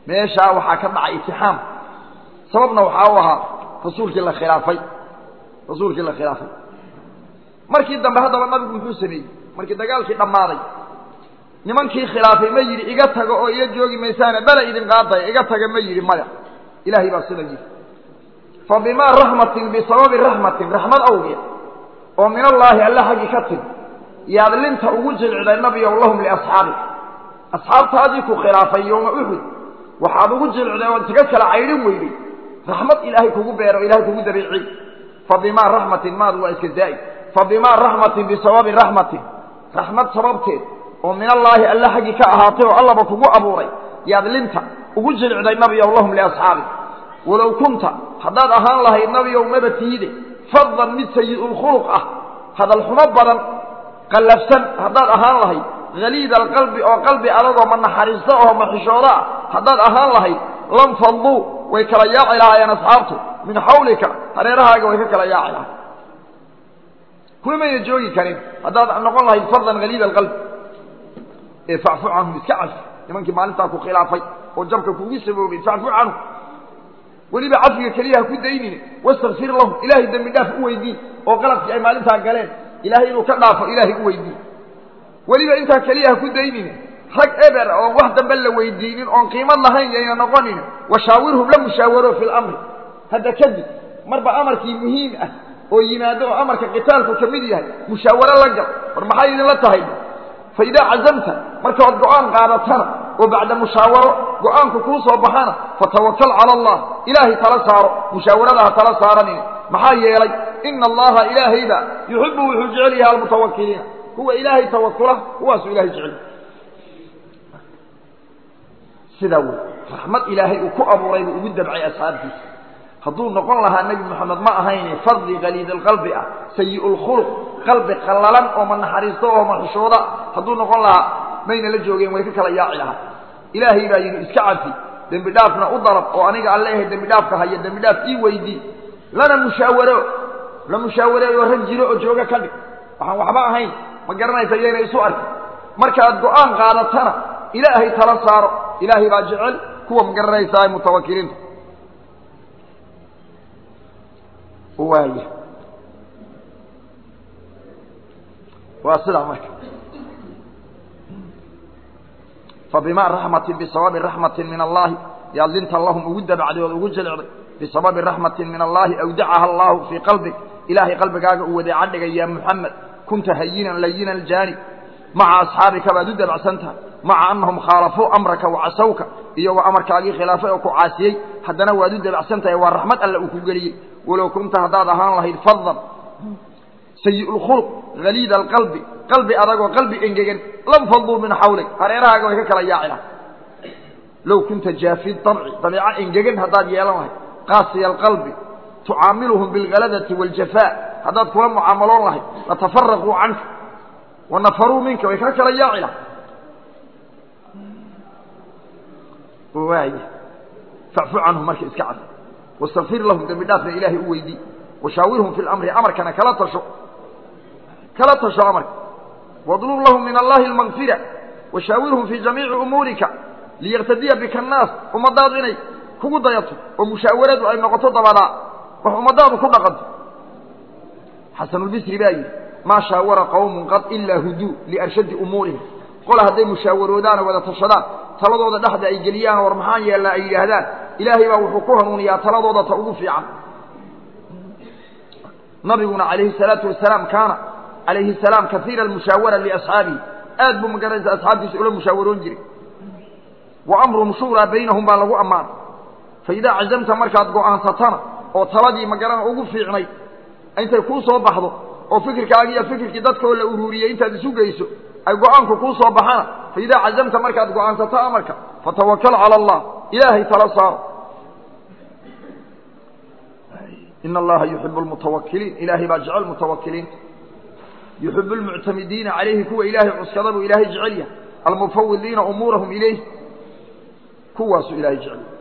meeshaa waxaa ka dhacay itixaam sababna waxaa u ahaa rasuulkii la khilaafay rasuulkii la khilaafay markii dambe haddaba nabigu muxuu sameeyey markii dagaalkii dhammaaday nimankii khilaafay ma yidhi iga tago oo iga joogi maysaane bala idin qaadaya iga taga ma yidhi maya ilaahay baa sida yidhi fa bimaa raxmatin bisababi raxmatin raxmad awgeed oo min allaahi alla xaggi ka timi yaad linta ugu jilciday nabiyow lahum liasxaabika asxaabtaadii ku khilaafay yooma uxud waxaad ugu jilciday ood isaga kala caydhin weyday raxmad ilaahay kugu beero ilahay kugu dabeeciy fa bimaa raxmatin maadu waa iska zaa'id fa bimaa raxmatin bisababi raxmatin raxmad sababteed oo min allaahi alla xaggi ka ahaatay oo allaba kugu abuuray yaad linta ugu jilcday nabiyow lahum liasxaabika walow kunta haddaad ahaan lahayd nabiyow maba tiide faddan mid sayi'ulkhuluq ah hadal xumo badan qallafsan haddaad ahaan lahayd haliida alqalbi oo qalbi adagoo ma naxariisto oo maxishooda ah haddaad ahaan lahayd lam fadluu way kala yaaci lahaayeen asxaabtu min xawlika hareerahaaga way ka kala yaaci lahay kumayna joogi karin haddaad noqon lahayd fardan haliida alqalbi ee facfu canhum iska cafi nimankii maalintaa ku khilaafay oo jabka kuugu saboobay facfu canhum weliba cafiga keliya ha ku daynine wastakfir lahum ilaahay dembi dhaaf u weydiin oo qaladkii ay maalintaa galeen ilaahay inuu ka dhaafo ilaahay u weydiin weliba intaa keliya ha ku daynine rag eber oon wax dambe la weydiinin oon qiimad lahayn yayna noqonin washaawirhum la mushaawaro fi lamri hadda kadib marba amarkii muhiim ah oo yimaado oo amarka qitaalku ka mid yahay mushaawaro la gal war maxay idinla tahay fa idaa cazamta markaad go-aan qaadatana oo bacda mushaawaro go-aanku kuu soo baxana fatawakal cala allah ilaahay tala saaro mushaawarada ha tala saaranin maxaa yeelay ina allaha ilaahayba yuxibu wuxuu jecel yahay almutawakiliina kuwa ilaahay tawakula kuwaasuu ilahay jecel sidaa wey raxmad ilaahay uu ku abuuray buu ugu dabcay asxaabtiisa hadduu noqon lahaa nebi moxamed ma ahayne fardi kaliid alqalbi ah sayi'ulkhuluq qalbi qallalan oo ma naxariisto oo maxushooda hadduu noqon lahaa mayna la joogeen way ka kala yaaci lahaa ilaahay baa yidhi iska cafi dembi dhaafna u dalab oo aniga aan leeyahay dembi dhaafka haya dembi dhaaf ii weydii lana mushaawaro la mushaawareeyo rag jiro oo jooga ka dhig waxaan waxba ahayn ma garanaysa yayna isu arkin markaad go-aan qaadatana ilaahay tala saaro ilaahay baa jecel kuwa ma garanaysaa mutawakiliinta waaya waa sidaa marka fabima raxmatin bisababi raxmatin min allahi yaad linta lahum ugu dabacday ood ugu jilcday bisababi raxmatin min allahi awdacaha allahu fii qalbig ilaahay qalbigaaga uu wadeeca dhigay ya muxamed kunta hayinan layina aljaanib maca asxaabika baad u dabacsan tahay maca anahum khaalafuu amraka wacasawka iyagoo amarkaagii khilaafay oo ku caasiyey haddana waad u dabacsan tahay waa raxmad alle uu ku geliyey walow kunta haddaad ahaan lahayd fadan sayi'ulkhuluq haliida alqalbi qalbi adagoo qalbi engegan lam faduu min xawlig hareerahaaga way ka kala yaaci lahay low kunta jaafi dabci dabeeco engegan haddaad yeelan lahayd qaasiya alqalbi tucaamiluhum bilgaladati waاljafaa haddaad kula mucaamaloon lahayd latafaraquu canka wanafaruu minka way ka kala yaaci lahay waay facfu canhum marka iska cad wastakfir lahum dembi dhaafna ilaahay u weydii washaawirhum fi lamri amarkana kala tasho kala tasho amarka wadlub lahum min allahi almakfira washaawirhum fii jamiici umuurika liyaktadiya bika annaas ummadaadu inay kugu dayato oo mushaawaradu ay noqoto dabadaa wax ummadaadu ku dhaqanto xasanulbisri baa yidhi maa shaawara qawmun qad ilaa huduu liarshadi umuurihim qola hadday mushaawaroodaano wada tashadaan taladooda dhexda ay geliyaan war maxaan yeellaa ay yidhaahdaan ilaahay baa wuxuu ku hanuuniyaa taladooda ta ugu fiican nabiguna calayhi salaatu wasalaam kaana calayhi salaam kaiira almushaawara liasxaabihi aad buu magaranaysa asxaabtiisa ula mushaawaroon jiray wa amruhum shuuraa baynahum baa lagu ammaanay fa idaa cazamta markaad go'aansatana oo taladii magarana ugu fiicnay intay kuu soo baxdo oo fikirkaagi iyo fikirkii dadkoo la uruuriyey intaad isu geyso ay go-aanku kuu soo baxana fa idaa cazamta markaad go-aansato amarka fatawakal cala allah ilaahay tala saaro ina allaha yuxibu lmutawakiliin ilaahay baa jecel mutawakiliinta yuxibu lmuctamidiina calayhi kuwa ilaahay cuskada buu ilaahay jecel yahay almufawidiina umuurahum ilayh kuwaasuu ilaahay jecel yahay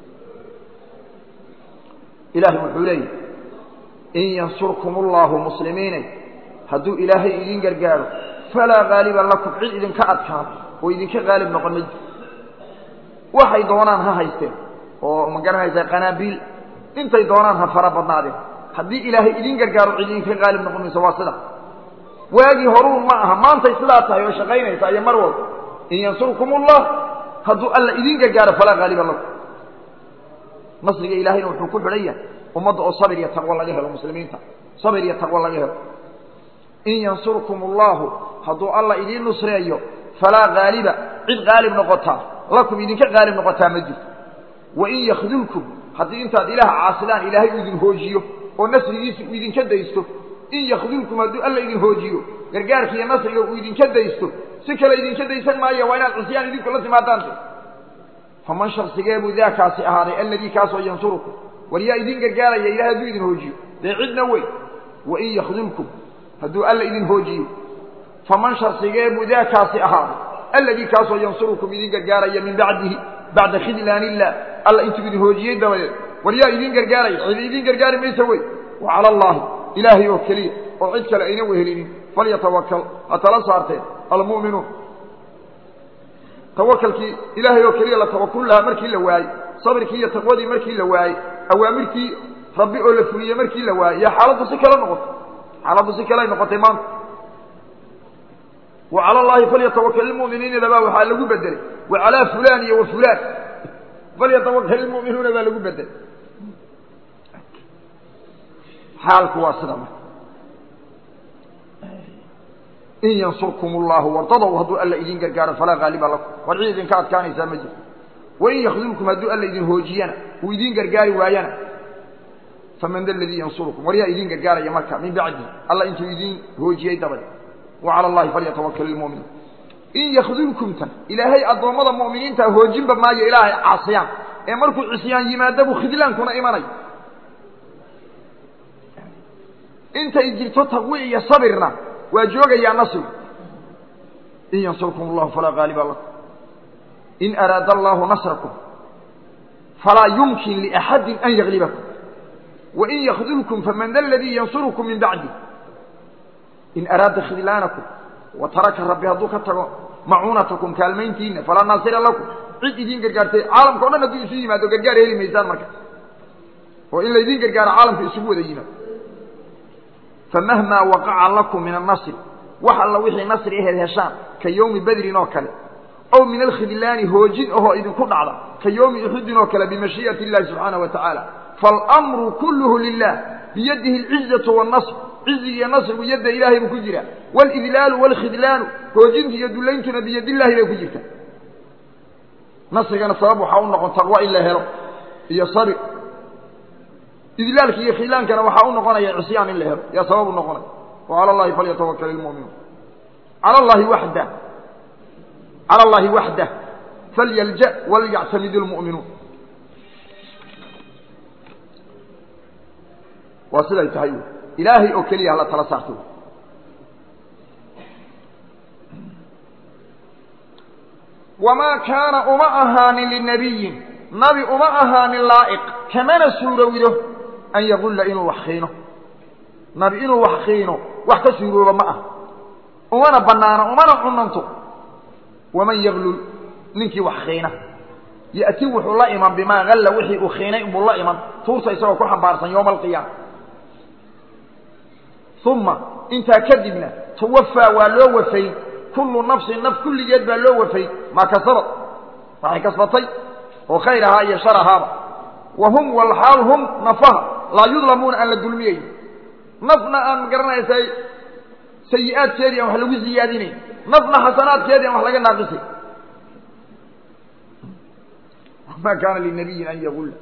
ilaahay wuxuu leeyahy in yansurkum allahu muslimiinay hadduu ilaahay idin gargaaro falaa gaaliba lakum cid idinka adkaado oo idinka qaalib noqon ma waxay doonaan ha haysteen oo ma garanaysaa qanaabiil intay doonaan ha fara badnaadeen haddii ilaahay idin gargaaro cid idinka qaalib noqon mayso waa sida waagii horuun ma aha maantay sidaa tahay oo shaqaynaysa iyo mar walba in yansurkum ullah hadduu alla idin gargaaro falaa haaliba lakum nasriga ilaahayna wuxuu ku xidhan yahay ummadda oo sabir iyo taqwo laga helo muslimiinta sabir iyo taqwo laga helo in yansurkum allahu hadduu alla idiin nusreeyo falaa haaliba cid qaalib noqotaa lakum idinka qaalib noqotaa ma jirto wain yakdulkum haddii intaad ilaah caasidaan ilaahay uu idin hoojiyo oo nasrigiisa uu idinka daysto in yakdulkum hadduu alla idin hoojiyo gargaarka iyo nasriga uu idinka daysto si kale idinka daysan maayo waa inaad cusyaan idinku la timaadaante faman shaksigee buu daakaasi ahaaday alladii kaasoo yansurukum war yaa idin gargaaraya ilahay hadduu idin hoojiyo dee cidna wey wain yakdulkum hadduu alla idin hoojiyo faman shaksigee buu daakaasi ahaaday alladii kaasoo yansurukum idin gargaaraya min bacdihi bacda khidlaan illah alla intuu idin hoojiyey dabadeed war yaa idin gargaaraya cidi idin gargaari maysa wey wa cala allaahi ilaahay oo keliya oo cid kale ayna wehelinin falyatawakal ha tala saarteen almu'minuun tawakalkii ilaahay oo keliya la tawakul lahaa markii la waayey sabirkii iyo taqwadii markii la waayey awaamirtii rabbi oo la fuliyey markii la waayey yaa xaaladdu si kale noqotay xaaladdu si kale ay noqotay maanta wa cala allaahi falyatawakal ilmu'miniina dabaa waxaa lagu bedelay wa calaa fulaan iyo wa fulaan falyatawakal ilmu'minuuna baa lagu bedelay xaalku waa sida marka in yansurkum allahu wardadow hadduu alla idin gargaaro falaa haaliba lakum war cid idinka adkaanaysaa ma jirto wain yakdulkum hadduu alla idin hoojiyana uu idin gargaari waayana faman da ladii yansurukum war yaa idin gargaaraya marka min bacdi alla intuu idin hoojiyey dabade wa cala allahi falyatawakal ilmu'miniin in yakdulkumtan ilaahay addoommada mu'miniinta hoojinba maayo ilaahay caasiyaan ee markuu cisyaan yimaado buu khidlaankuna imanay intay jirto taqwi iyo sabirna waa joogayaa nasrigu in yansurkum allahu falaa haaliba lakum in araada allahu nasrakum falaa yumkin liaxadin an yaglibakum wain yakdulkum faman da aladii yansurukum min bacdi in araada khidlaanakum wa taraka rabbi hadduu ka tago macuunatakum kaalmayntiina falaa naasira lakum cid idiin gargaartay caalamka o dhan hadduu isu yimaado gargaar heli maysaan marka oo in laydin gargaaro caalamka isugu wada yimaado famahmaa waqaca lakum min annasri wax alla wixii nasri aheed heshaan ka yowmi badrin oo kale ow min alkhidlaani hoojin ahoo idinku dhacda ka yowmi uxudin oo kale bimashii'ati illahi subxaanaه wa tacaala faalamru kulluhu lilah biyadihi alcizatu waannasr ciziga iyo nasrigu yadda ilaahay buu ku jiraa waalidlaalu waalkhidlaanu hoojinta iyo dulayntuna biyadillahi bay ku jirta nasrigana sabab waxaa u noqon taqwa in la helo iyo sabir idlaalka iyo khidlaankana waxaa u noqonaya cisyaan in la helo yaa sabab u noqonaya wa cala allahi falyatawakal ilmu'minuun cala allahi waxdah cala allahi waxdah falyalja walyactamid lmu'minuun waa siday tahay wy ilaahay oo keliya hala tala saarto wamaa kaana uma ahaanin linabiyin nabi uma ahaanin laa'iq kamana suurowdo an yaqulla inuu wax khiino nabi inuu wax khiino wax ka suurooba ma ah umana bannaano umana cunanto waman yaglul ninkii wax khiina ya'ti wuxuu la iman bimaa halla wixii uu khiinay buu la iman tuurta isagoo ku xambaarsan yowma alqiyaama uma intaa kadibna tuwafaa waa loo wafayn kullu nafsin naf kulligeed baa loo wafayn maa kasabad waxay kasbatay oo khayr ahaa iyo shar ahaaba wa hum walxaal hum nafaha laa yudlamuuna aan la dulmiyayn nafna aan magaranaysaa sayi-aadkeedii aan wax lagu siyaadinayn nafna xasanaadkeedii aan wax laga naaqisay ma kaana linabiyin an yagulla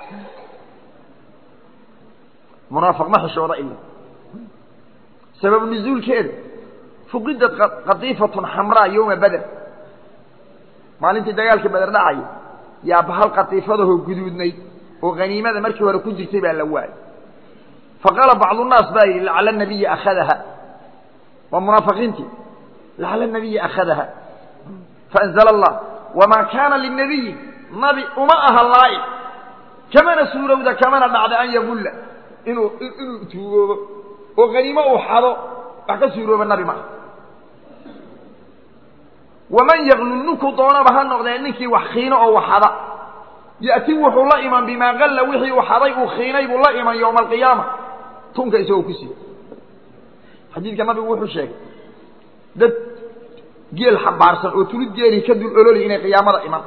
munaafiq ma xishooda ila sabab nuzuulkeeda fuqidad qadiifatun xamraa yowma bader maalintii dagaalka beder dhacaya yaa bahal qadiifadahoo guduudnayd oo haniimada markii hore ku jirtay baa la waayay faqaala bacdu nnaas baa yidhi lacala nabiya akhadaha waa munaafiqiintii lacala nabiya akhadaha faanzala allah wamaa kaana linabiyin nabi uma aha laa'iq kamana suurowda kamana dhacda an yagulla inuu inuu tuugoobo oo haniimo uu xado wax ka suurooba nabi maaha waman yaklul ninkuu doonaba ha noqdee ninkii wax khiino oo waxada ya'ti wuxuu la iman bimaa qalla wixii uu xaday uu khiinay buu la iman yowma alqiyaama tunka isagoo ku sii xadiidka nabigu wuxuu sheegay dad geel xambaarsan oo tulid geelii ka dul ololay inay qiyaamada iman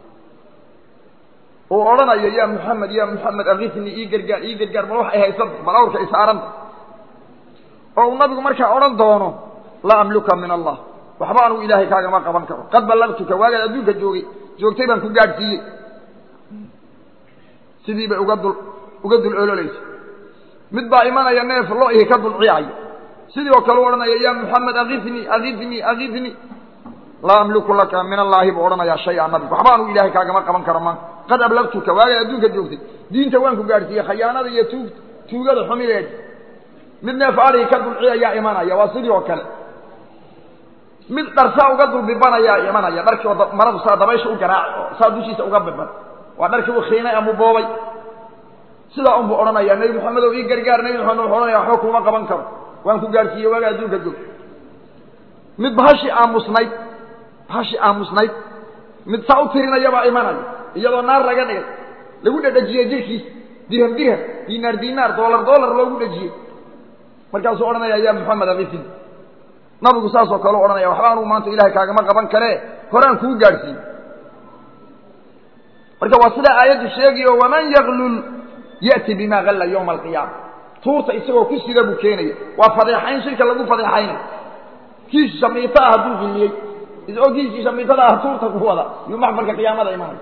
oo odhanayo yaa muxamed yaa muxamed akifni ii gargaar ii gargaar bal waxay haysanta bal awrka isaaranta oo uu nabigu markaa odhan doono laa amluka min allah waxba anugu ilaahay kaagama qaban karo qad ballagtuka waagaad adduunka joogay joogtay baan ku gaadhsiiyey sidii bay uga dul uga dul ololaysa mid baa imanaya neef lo ihi ka dul ciyaaya sidii oo kale u odhanaya yaa muxamed akifnii akifnii akifnii laa amliku laka min allaahi buu odhanayaa shay-a nabigu waxba anugu ilaahay kaagama qaban karo maanta qad ablagtuka waagaad adduunka joogtay diinta waan ku gaadhsiiyey khayaanada iyo tuug tuugada xumideed mid neef adhigi ka dulciyayaa imanaya waa sidii oo kale mid dharsaa uga dulbibanayaa imanaya dharkii oo maradu saa dabaysha u garaac oo saa dushiisa uga biban waa dharkii u khiinay ama boobay sidaa unbuu odhanaya nebi moxamed oo ii gargaar nebi moxamed wuxuu odhanaya waxba kuma qaban karo waan ku gaadhsiiyey waagaa adduunka joog mid bahashii aamusnayd bahashii aamusnayd mid saa u tirinayabaa imanaya iyadoo naar laga dhigay lagu dhedhejiyey jirkiisa dirham dirham dinaar dinaar doolar doolar loogu dhejiyey markaasuu odhanaya yaa moxamed akifin nabigu saasoo kale u odhanaya waxba anugu maanta ilahay kaagama qaban karee horaan kuu gaadhsiiye marka waa sidaa aayaddu sheegayo waman yaklul ya'ti bima galla yowma alqiyaama tuurta isagoo ku sida buu keenaya waa fadeexayn shirka lagu fadeexaynay kiis shamiito ah hadduu giliyey isagoo kiiskii shamiitada ah tuurta ku wada yuu maxmalka qiyaamada imanaya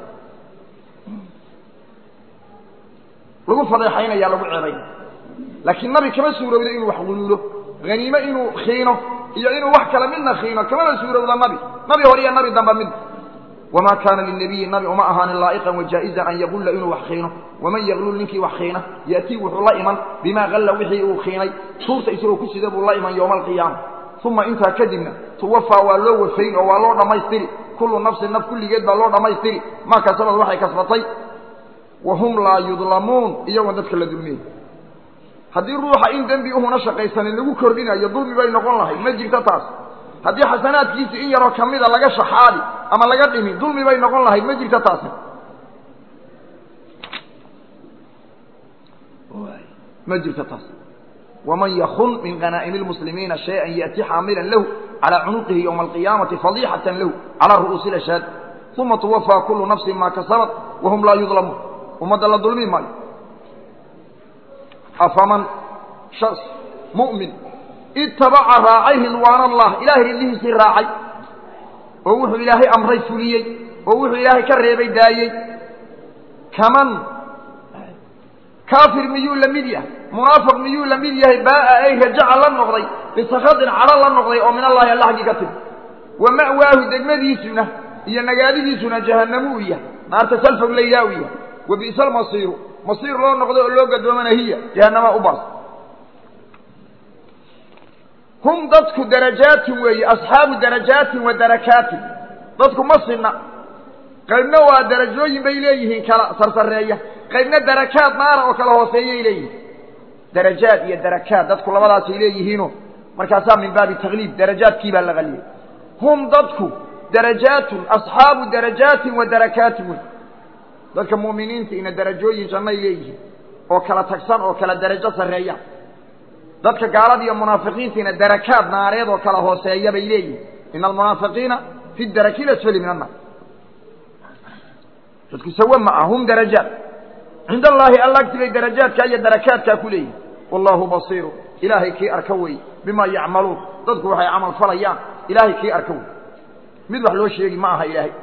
lagu fadeexaynaya lagu ceebaynaya laakiin nabi kama suurowdo inuu wax guluulo haniime inuu khiino iyo inuu wax kale midna khiino kamana suurowda nabi nabi hore iyo nabi damba mid wamaa kaana linabiyi nabi uma ahaanin laa'iqan wajaa-izan an yaqulla inuu wax khiino waman yaklul ninkii wax khiina ya'tii wuxuu la iman bimaa qalla wixii uu khiinay tuurta isagoo ku sida buu la iman yowma alqiyaama uma intaa kadibna tuwafaa waa loo wafayn oo waa loo dhammaystiri kullu nafsin naf kulligeed baa loo dhammaystiri maa kasabad waxay kasbatay wahum laa yudlamuun iyagoon dadka la dulmiyey haddii ruuxa in dembi uhuna shaqaysanin lagu kordhinayo dulmi bay noqon lahayd ma jirto taas haddii xasanaadkiisi in yaroo kamida laga shaxaadi ama laga dhimi dulmi bay noqon lahayd ma jirto taasi ma jirto taas waman yakun min qanaa'imi lmuslimiina shay-an ya'ti xaamilan lahu calaa cunuqihi yowma alqiyaamati fadiixatan lahu calaa ru'uusi lashaad uma tuwafaa kullu nafsin maa kasabat wahum laa yudlamuun ummadda la dulmi maayo afaman shas mu'min itabaca raacay ridwaan allah ilaahay ridlihiisii raacay oo wuxuu ilaahay amray fuliyey oo wuxuu ilaahay ka reebay daayey kaman kaafir miyuu la mid yahay munaafiq miyuu la mid yahay baa'a ay rajaca la noqday bisakhatin cadho la noqday oo min allahi alla xaggii ka timi wa ma'waahu degmadiisuna iyo nagaadidiisuna jahannamu u yahay naarta salfog laydaa u yahay wa bi'sa almasiiru masiir loo noqday oo loo gadoomana hiya jahannamaa u baas hum dadku darajaatin weeye asxaabu darajaatin wa darakaatin dadku ma sinna qaybna waa darajooyin bay leeyihiin kala sarsareeya qaybna darakaad naara oo kala hooseeyay leeyihiin darajaad iyo darakaad dadku labadaasay leeyihiino markaasaa min baabi takliib darajaadkii baa la qaliyay hum dadku darajaatun asxaabu darajaatin wa darakaatin wey dadka mu'miniinta ina darajooyin jannay leeyihiin oo kala tagsan oo kala darajo sarreeya dadka gaalada iyo munaafiqiintiina darakaad naareed oo kala hooseeya bay leeyihin ina almunaafiqiina fi daraki lasfali min annaar dadku sawe ma ah hum darajaat cinda allaahi alla agti bay darajaadkaa iyo darakaadkaa ku leeyihin wallahu basiiru ilaahay kii arka wey bima yacmaluun dadku waxay camal falayaan ilaahay kii arka wey mid wax loo sheegi ma aha ilaahay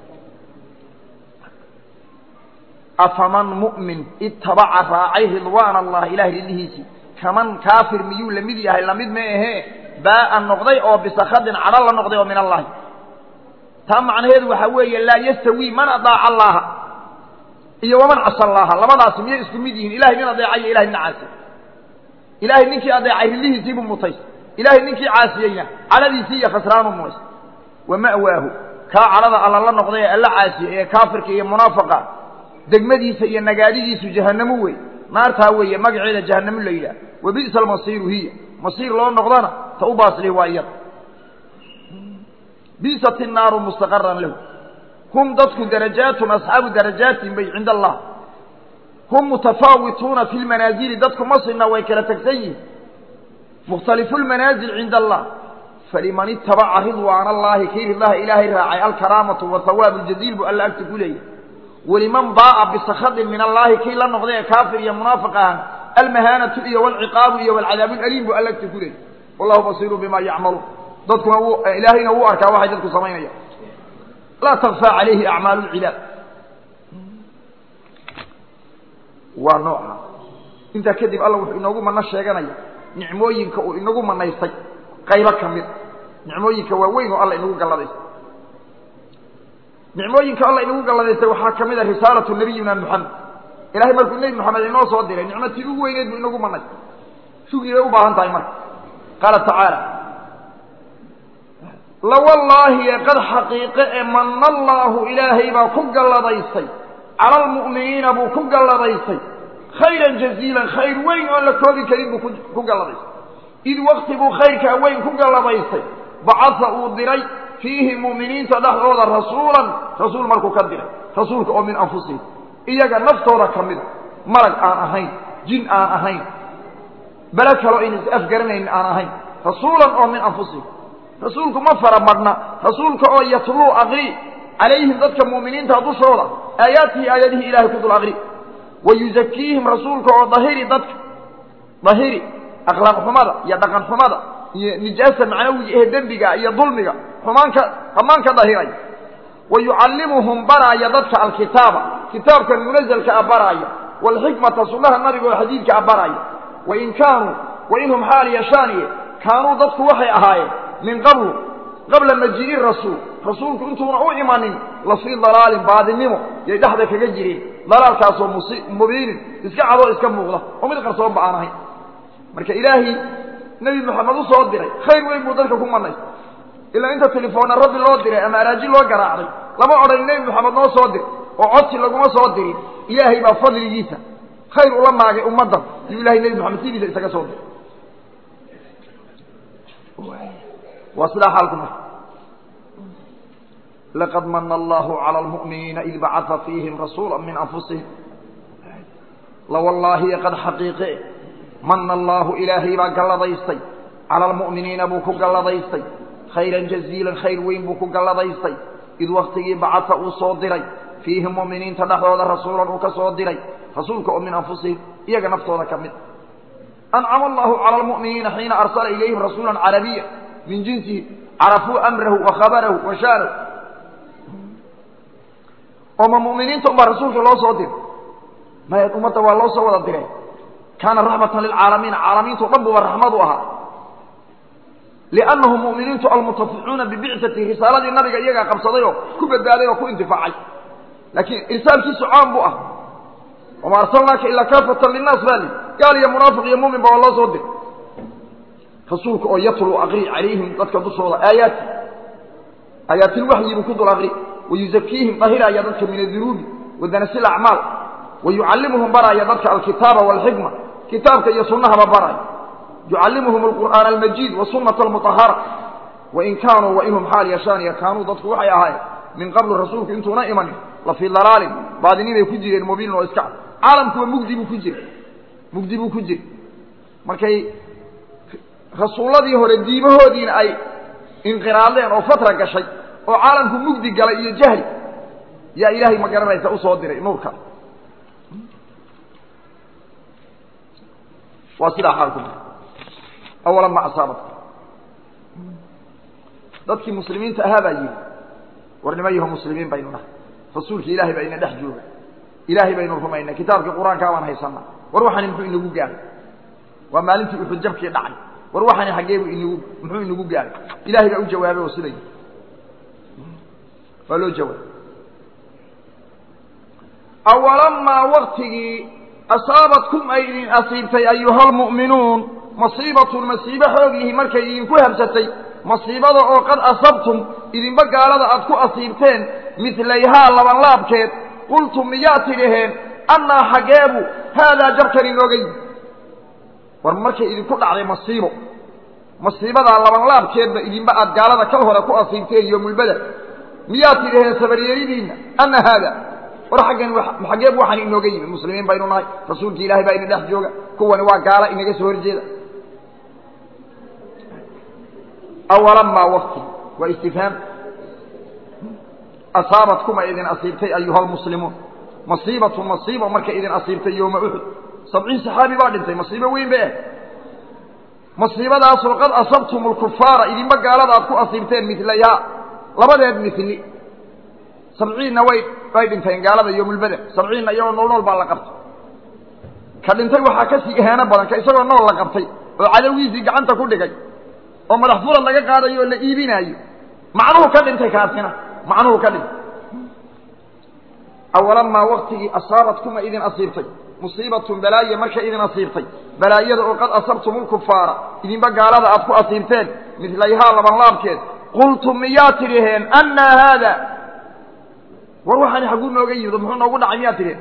afaman mu'min itabaca raacay ridwaan allah ilahay ridlihiisii kaman kaafir miyuu la mid yahay lamid ma ahee baaa noqday oo bisakadin cadho la noqday oo min allahi taa macnaheedu waxaa weeye laa yastawi man adaaca allaha iyo waman casa allaha labadaasi miyay isku mid yihiin ilahay nin adeeca iyo ilahay nin caasiy ilahay ninkii adeecay ridlihiisiibuu mutaysa ilahay ninkii caasiyeyna cadhadiisii iyo khasraanu mumaysa wa ma'waahu kaa cadhada alla la noqday ee alla caasiye ee kaafirka iyo munaafaqa degmadiisa iyo nagaadidiisu jahanamo wey naartaa weeye magaceeda jahanamo la yidhaah wa bi'sa almasiiru hiya masiir loo noqdana ta u baasli waa iyada biisat innaaru mustaqaran lahu hum dadku darajaatun asxaabu darajaatin bay cinda allah hum mutafaawituuna fi lmanaazili dadku masina way kala tegsan yihin mukhtalifu lmanaazil cinda allah faliman itabaca ridwaana allahi kii ridlaha ilaahay raacay alkaraamatu wathawaabu ljaziil buu alla agta ku leeyahy waliman baa'a bisakadin min allahi kii la noqday ee kaafir iyo munaafiq ahan almahaanatu iyo walciqaabu iyo walcadaabu laliim buu alla agta ku leeyahy wallahu basiiru bima yacmaluun dadkuna wuu ilaahayna wuu arkaa waxay dadku samaynayaan laa takfaa calayhi acmaalu lcibaad waa nooca intaa kadib alla wuxuu inoogu mano sheeganaya nicmooyinka uu inagu manaystay qaybo ka mid nicmooyinka waaweyn oo alla inagu galladaystay nicmooyinka alla inagu galladaystay waxaa ka mid a risaalatu nabiyina moxamed ilahay markuu nebi moxamed inoo soo diray nicmatii ugu weyneed buu inagu manaystay shugri bay u baahan tahay marka qaala tacaala lawallaahi ee qad xaqiiqe ee manna allaahu ilaahay baa ku galladaystay cala almu'miniina buu ku galladaystay khayran jaziilan khayr weyn oon la koobi karin buu ku galladaystay id wakti buu khayrkaa weyn ku galladaystay bacasa uu diray fiihi mu'miniinta dhexdooda rasuulan rasuul markuu ka diray rasuulka oo min anfusihim iyaga naftooda ka mida malag aan ahayn jin aan ahayn bele kaloo ayna is afgaranaynin aan ahayn rasuulan oo min anfusihim rasuulku ma fara madhna rasuulka oo yatluu aqri calayhim dadka mu'miniinta dushooda aayaatihi aayadihii ilahay ku dul aqri wa yuzakiihim rasuulka oo dahiri dadka dahiri akhlaaq xumada iyo dhaqan xumada iyo nijaasa macnawiga ee dembiga iyo dulmiga xumaanka dhammaanka dahiray wa yucallimuhum baraaya dadka alkitaaba kitaabkan munazalka a baraaya waalxikmata sunnaha nabiga oo xadiidka a baraaya wain kaanuu wainhum xaal yashaaniye kaanuu dadku waxay ahaayeen min qablu qabla majii'i rasuul rasuulku intuuna u imanin la fii dalaalin baadinimo yay dhexda kaga jireen dalaalkaasoo mubiinin iska cadoo iska muuqda oo mid qarsoonba aan ahayn marka ilaahay nebi moxamed u soo diray khayr weyn buu dadka ku manaystay ilaa inta telefoonna rabbi loo diray ama araaji loo garaacday lama odhan nebi moxamed noo soo dir oo codsi laguma soo dirin ilaahay baa fadligiisa khayr ula maagay ummaddan yuu ilahay nebi moxamed sidiisa isaga soo diray waa sidaa xaalku marka laqad mana allahu cala almu'miniina id bacaa fiihim rasuula min anfusihim lawallaahi qad xaqiiqe mana allaahu ilaahay baa galladaystay cala almu'miniina buu ku galladaystay khayran jaziilan khayr weyn buu ku galladaystay id waktigii bacaa uu soo diray fiihim mu'miniinta dhexdooda rasuulan uu ka soo diray rasuulka oo min anfusihim iyaga naftooda ka mid ancama allahu cala almu'miniina xiina arsala ilayhim rasuula carabiya min jinsihi carafuu amrahu wa khabarahu wa shaanahu oo ma mu'miniinta unbaa rasuulka loo soo diray maya ummadda waa loo soo wada diray kaana raxmatan lilcaalamiina caalamiintao dhan buba raxmad u ahaa liannahum mu'miniintu almutaficuuna bibicati risaaladii nabiga iyagaa qabsaday oo ku badbaaday oo ku intifaacay laakiin irsaalkiisu caam buu ah wama arsalnaaka ilaa kaafatan linnaas baa li gaal iyo munaafiq iyo mumin ba waa loo soo diray rasuulka oo yatluu aqri calayhim dadka dushooda aayaati aayaatilwaxyi buu ku dul aqri wayuzakiihim dahiraaya dadka min adunuubi wadanasi acmaal wayucallimuhum baraaya dadka alkitaaba waalxikma kitaabka iyo sunnahaba baraaya yucallimuhum alqur'aana almajiid wasunata almutahara wain kaanuu wainhum xaal yashaaniya kaanuu dadku waxay ahaayeen min qablu rasuulku intuuna imanin la fii dalaalin baadinibay ku jireen mubiinin oo iska cad caalamkuwa mugdi buu ku jira mugdi buu ku jira markay rasuulladii hore diimahoodiina ay inqiraadeen oo fatra gashay oo caalamku mugdi galay iyo jahli yaa ilaahay ma garanaysa usoo diray nuurka waa sidaa xaalku awalan ma asaabat dadkii muslimiinta ahaa baa yidhi war nima yaho muslimiin baynu nahay rasuulki ilaahay baa ina dhex jooga ilaahay baynu rumaynay kitaabkii qur-aankaa baan haysanaa war waxani muxuu inagu gaaray waa maalintii uxud jabkii dhacay war waxani xaggeebu inagu muxuu inagu gaaray ilahay baa u jawaabay oo siday waa loo jawaabay awalamaa waktigii asaabatkum ay idin asiibtay ayuha lmu'minuun masiibatun masiibo xoogyihi markay idinku habsatay masiibada oo qad asabtum idinba gaalada aad ku asiibteen midlayhaa labanlaabkeed qultum miyaa tidhaheen annaa xaggeebu haadaa jabkan inooga yimi war markay idinku dhacday masiibo masiibadaa labanlaabkeedba idinba aad gaalada kal hore ku asiibteen yoomulbeder miyaad tidhaheen sabaryeeridiinna ana haada war xaggan xaggeeb waxaan inooga yimid muslimiin baynu nahay rasuulki ilaahay baa ina dhex jooga kuwani waa gaala inaga soo horjeeda awalamaa wakti waa istifhaam asaabatkuma idin asiibtay ayuha almuslimuun masiibatu masiiba markay idin asiibtay yooma uxud sabciin saxaabi baa dhintay masiibo weyn ba ah masiibadaasoo qad asabtum lkufaara idinba gaalada aad ku asiibteen milayhaa labadeed mili sabciinna way way dhinteen gaalada yoomulbeder sabciinna iyagoo nool nool baa la qabtay ka dhintay waxaa kasii ihaano badan ka isagoo nool la qabtay oo cadowgiisii gacanta ku dhigay oo madax furad laga qaadayo oo la iibinaayo macnuhu ka dhintay kaasina macnuhu ka dhintay awalamaa waktigii asaabatkuma idin asiibtay musiibatun balaaye markay idin asiibtay balaayada oo qad asabtum lkufaara idinba gaalada aad ku asiibteen midlayhaa labanlaabkeed qultum miyaa tidhaheen annaa haada war waxaani xagguu nooga yimid muxuu noogu dhacay miyaa tidhaheen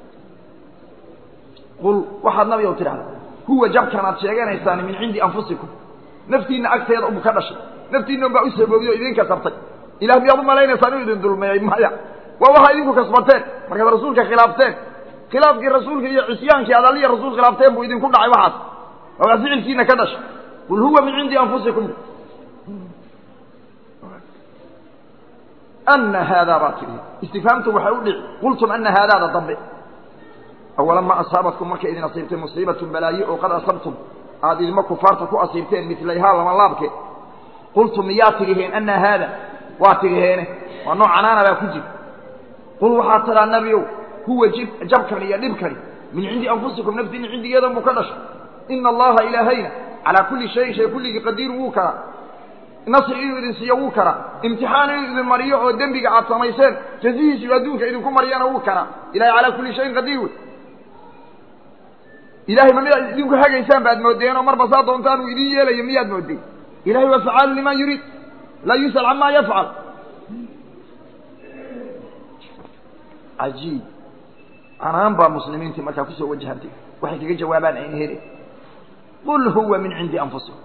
qul waxaad nabi ow tidhahda huwa jabkan aad sheeganaysaan min cindi anfusikum naftiinna agteeda ubu ka dhashay naftiinna un baa u saboobiy o idinka sabtay ilah miyaad u malaynaysaan inuu idin dulmeeyey maya waa waxaa idinku kasbateen markaad rasuulka khilaafteen khilaafkii rasuulka iyo cisyaankii aad aliya rasuul khilaafteen buu idinku dhacay waxaas waa ficilkiina ka dhashay qul huwa min cindi anfusikum ana haadaa baa tidhi istifhaamtu waxay u dhici qultum ana haadaada dambe awalama asaabatkum markay idin asiibtay musiibatun balaaye oo qad asabtum aad idinma kufaarta ku asiibteen milayhaa labanlaabke qultum miyaa tidhiheen ana haada waa tidhiheene waa nooc canaana baa ku jira qul waxaad tidhaa nebiow huwa jabkani iyo dhibkani min cindi anfusikum naftiinna cindigeedan buu ka dhashay ina allaha ilaahayna calaa kulli shayin shay kulligii qadiir wuu karaa nasri inuu idin siiyo wuu karaa imtixaan inuu idin mariyo oo dembiga aad samayseen jazihiisu adduunka idinku mariyana wuu karaa ilahay calaa kulli shayin qadiir wey ilahay ma miyaad idinku hagaysaan baad moodeen oo marba saa doontaan uu idin yeelayo miyaad moodeen ilahay waa facaalu liman yuriid laa yus'al camaa yafcal cajiib canaan baa muslimiintii markaa kusoo wajahantay waxay kaga jawaabaan ayna hele qul huwa min cindi anfusikum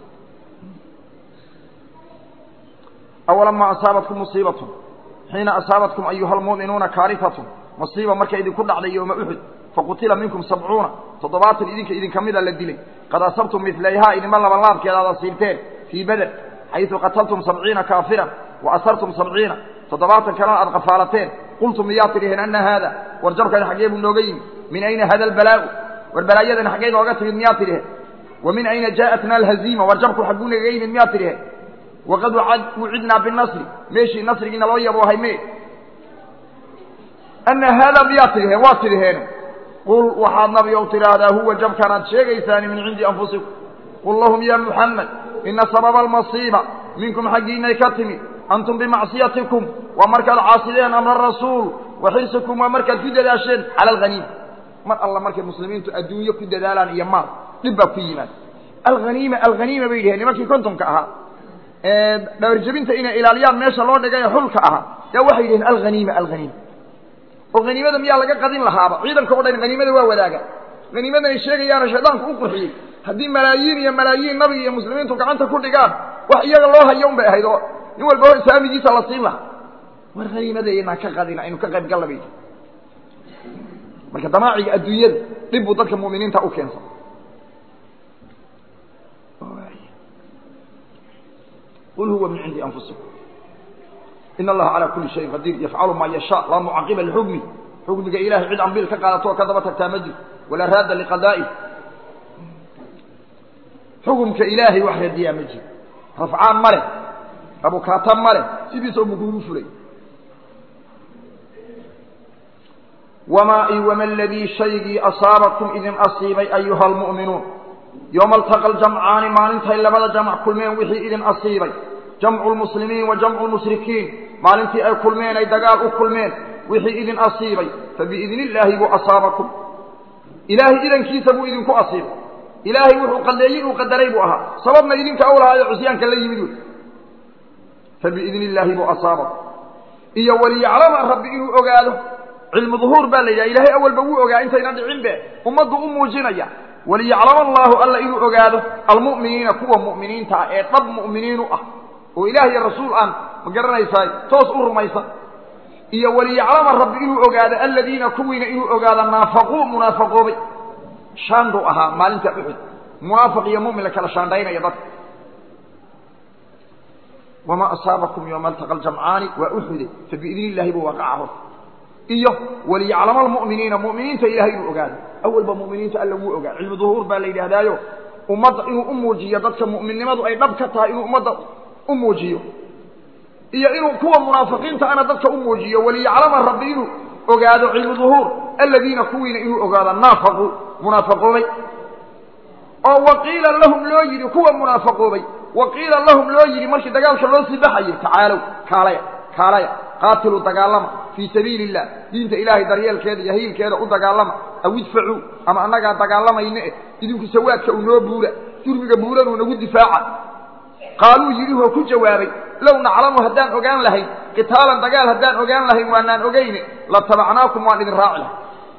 awalamaa asaabatkum musiibatun xiina asaabatkum ayuha almu'minuuna kaarifatun masiiba markay idinku dhacday yooma uxud faqutila minkum sabcuuna toddobaatan idinka idinka mida la dilay qad asabtum milayhaa idinma labanlaabkeed aad asiibteen fii beder xaysu qataltum sabciina kaafiran wa asartum sabciina toddobaatan kalena aad qafaalateen qultum miyaa tidhiheen ana haada war jabkani xaggee buu nooga yimid min ayna hada albalaau war balaayadani xaggee nooga timid miyaa tidhiheen wa min ayna jaa'atna alhaziima war jabku xagguu naga yimid miyaa tidhiheen waqad wucidnaa binasri meeshii nasrigiina loo yaboohay me ana haada miyaa tidhiheen waa tidhiheen qul waxaad nabi ow tidhaahdaa huwa jabkan aad sheegaysaani min cindi anfusikum qul lahum ya muxamed ina sababa almasiiba minkum xaggiinay ka timid antum bimacsiyatikum waa markaad caasideen amra rasuul wa xirsikum waa markaad ku dadaasheen cala alhaniima mar alla markay muslimiintu adduunyo ku dadaalaan iyo maal dhib baa ku yimaad alhaniima alhaniima bay yidhaheen nimankii kontonka ahaa dhawarjabinta inay ilaaliyaan meesha loo dhigay xulka ahaa yaa waxay yidhaheen alhaniima alhaniima oo haniimada miyaa laga qadin lahaaba ciidanka o dhan haniimada waa wadaaga haniimadan ay sheegayaana shaydaanku u qurxiyey haddii malaayiin iyo malaayiin nabiga iyo muslimiintu gacanta ku dhigaan wax iyaga loo hayo un bay ahayd oo nin walba o saamigiisa la siin lahaa war haniimadeynaan ka qadin aynu ka qayb galla bay marka damaaciga adduunyada dhib buu dadka mu'miniinta u keensan qul huwa min cindi anfusikum in allaha calaa kulli shayin qadiir yafcalu maa yashaa laa mucaqiba lixukmi xukmiga ilahay cid ambiil ka qaadato oo ka daba tagtaa ma jirto walaa raadda liqadaa'ih xukumka ilaahay wax radiyaa ma jiro rafcaan ma leh abukaata ma leh sidiisa ubu kugu fulay wamaa i wama aladii shaygii asaabakum idin asiibay ayuha almu'minuun yooma altaqa aljamcaani maalintay labada jamc kulmeen wixii idin asiibay jamcu lmuslimiin wa jamcu lmushrikiin maalintii ay kulmeen ay dagaal u kulmeen wixii idin asiibay fabiidni illaahi buu asaabakum ilaahay idankiisa buu idinku asiibay ilaahay wuxuu qadeeyey uu qadaray buu ahaa sababna idinka u lahaayo cusyaanka la yimid wey fabiidni illaahi buu asaabakum iyo waliyaclama rabbi inuu ogaado cilmu duhuur baa la yidhaha ilaahay awalba wuu ogaa intayna dhicin be ummaddu u muujinaya waliyaclama allaahu alla inuu ogaado almu'miniina kuwa mu'miniinta ah ee dhab mu'miniinu ah oo ilaah iyo rasuul aan ma garanaysaa toos u rumaysan iyo waliyaclama rabbi inuu ogaado aladiina kuwiina inuu ogaado naafaquu munaafaqoobay shaanduu ahaa maalinta uxud munaafiq iyo mu'min la kala shaandhaynaya dadka wamaa asaabakum yowma altaqa aljamcaani waa uxude fabiidni illaahi buu waaqaca horta iyo waliyaclama almu'miniina mu'miniinta ilahay inuu ogaado awalba mu'miniinta alla wuu ogaa cilmu duhuur baa la yidhaahdaayo ummadda inuu u muujiyo dadka mu'minnimadu ay dhab ka tahay inuu ummadda u muujiyo iyo inuu kuwa munaafiqiinta ana dadka u muujiyo waliyaclama rabbi inuu ogaado cilmu duhuur aladiina kuwiina inuu ogaado naafaquu munaafaqoobay oo waqiila lahum loo yidhi kuwa munaafaqoobay waqiila lahum loo yidhi markii dagaalka loo sii baxayay tacaalow kaalaya kaalaya qaatiluu dagaalama fii sabiili illah diinta ilaahay daryeelkeeda iyo hiilkeeda u dagaalama aw idfacuu ama annagaa dagaalamayne eh idinku sawaadka uu noo buura jurmiga buuranuu nagu difaaca qaaluu yidhi oo ku jawaabay low naclamu haddaan ogaan lahayn qitaalan dagaal haddaan ogaan lahayn waanaan ogayne latabacnaakum waan idin raaci lahay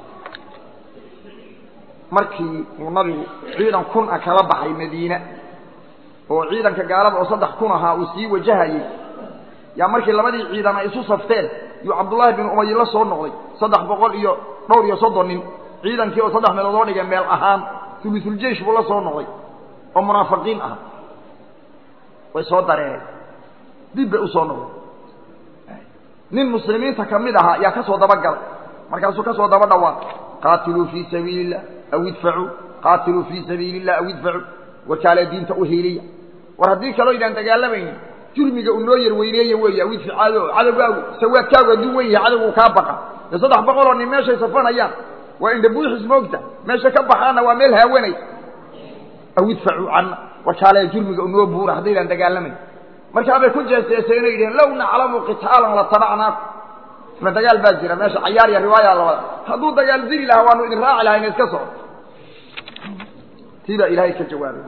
markii uu nabigu ciidan kun a kala baxay madiine oo ciidanka gaalada oo saddex kun ahaa uu sii wajahayey yaa markii labadii ciidan ay isu safteen yuu cabdullaahi bin umay la soo noqday saddex boqol iyo dhowr iyo soddon nin ciidankii oo saddex meelood oo dhigay meel ahaan ulusuljeish buu la soo noqday oo munaafiqiin ah way soo dareereen dib bay u soo noqday nin muslimiinta ka mid ahaa yaa ka soo dabagalay markaasuu ka soo daba dhawaaqay qaatiluu fii sabiili illah aw idfacuu qaatiluu fii sabiili illah aw idfacuu warkaalee diinta u hiiliya war haddii kaloo idaan dagaalamaynin jurmiga uu noo yar weyneeye weeye aw idficaado cadowgaagu sawaadkaagu hadduu wen yahay cadowgu kaa baqa dee saddex boqol oo nin meeshay safanayaan waa indha buuxis moogta meesha ka baxaana waa meel haawanay aw idfacuu canna warkaalee jurmiga u noo buura haddaydaan dagaalamayn markaabay ku jeeseeseen o yidhaheen low naclamu qitaalan latabacnaakum ma dagaal baa jira meesha cayaar iyo riwaaya labada hadduu dagaal diri lahaa waanu idin raaci lahayn iska soco tii baa ilaahay ka jawaabay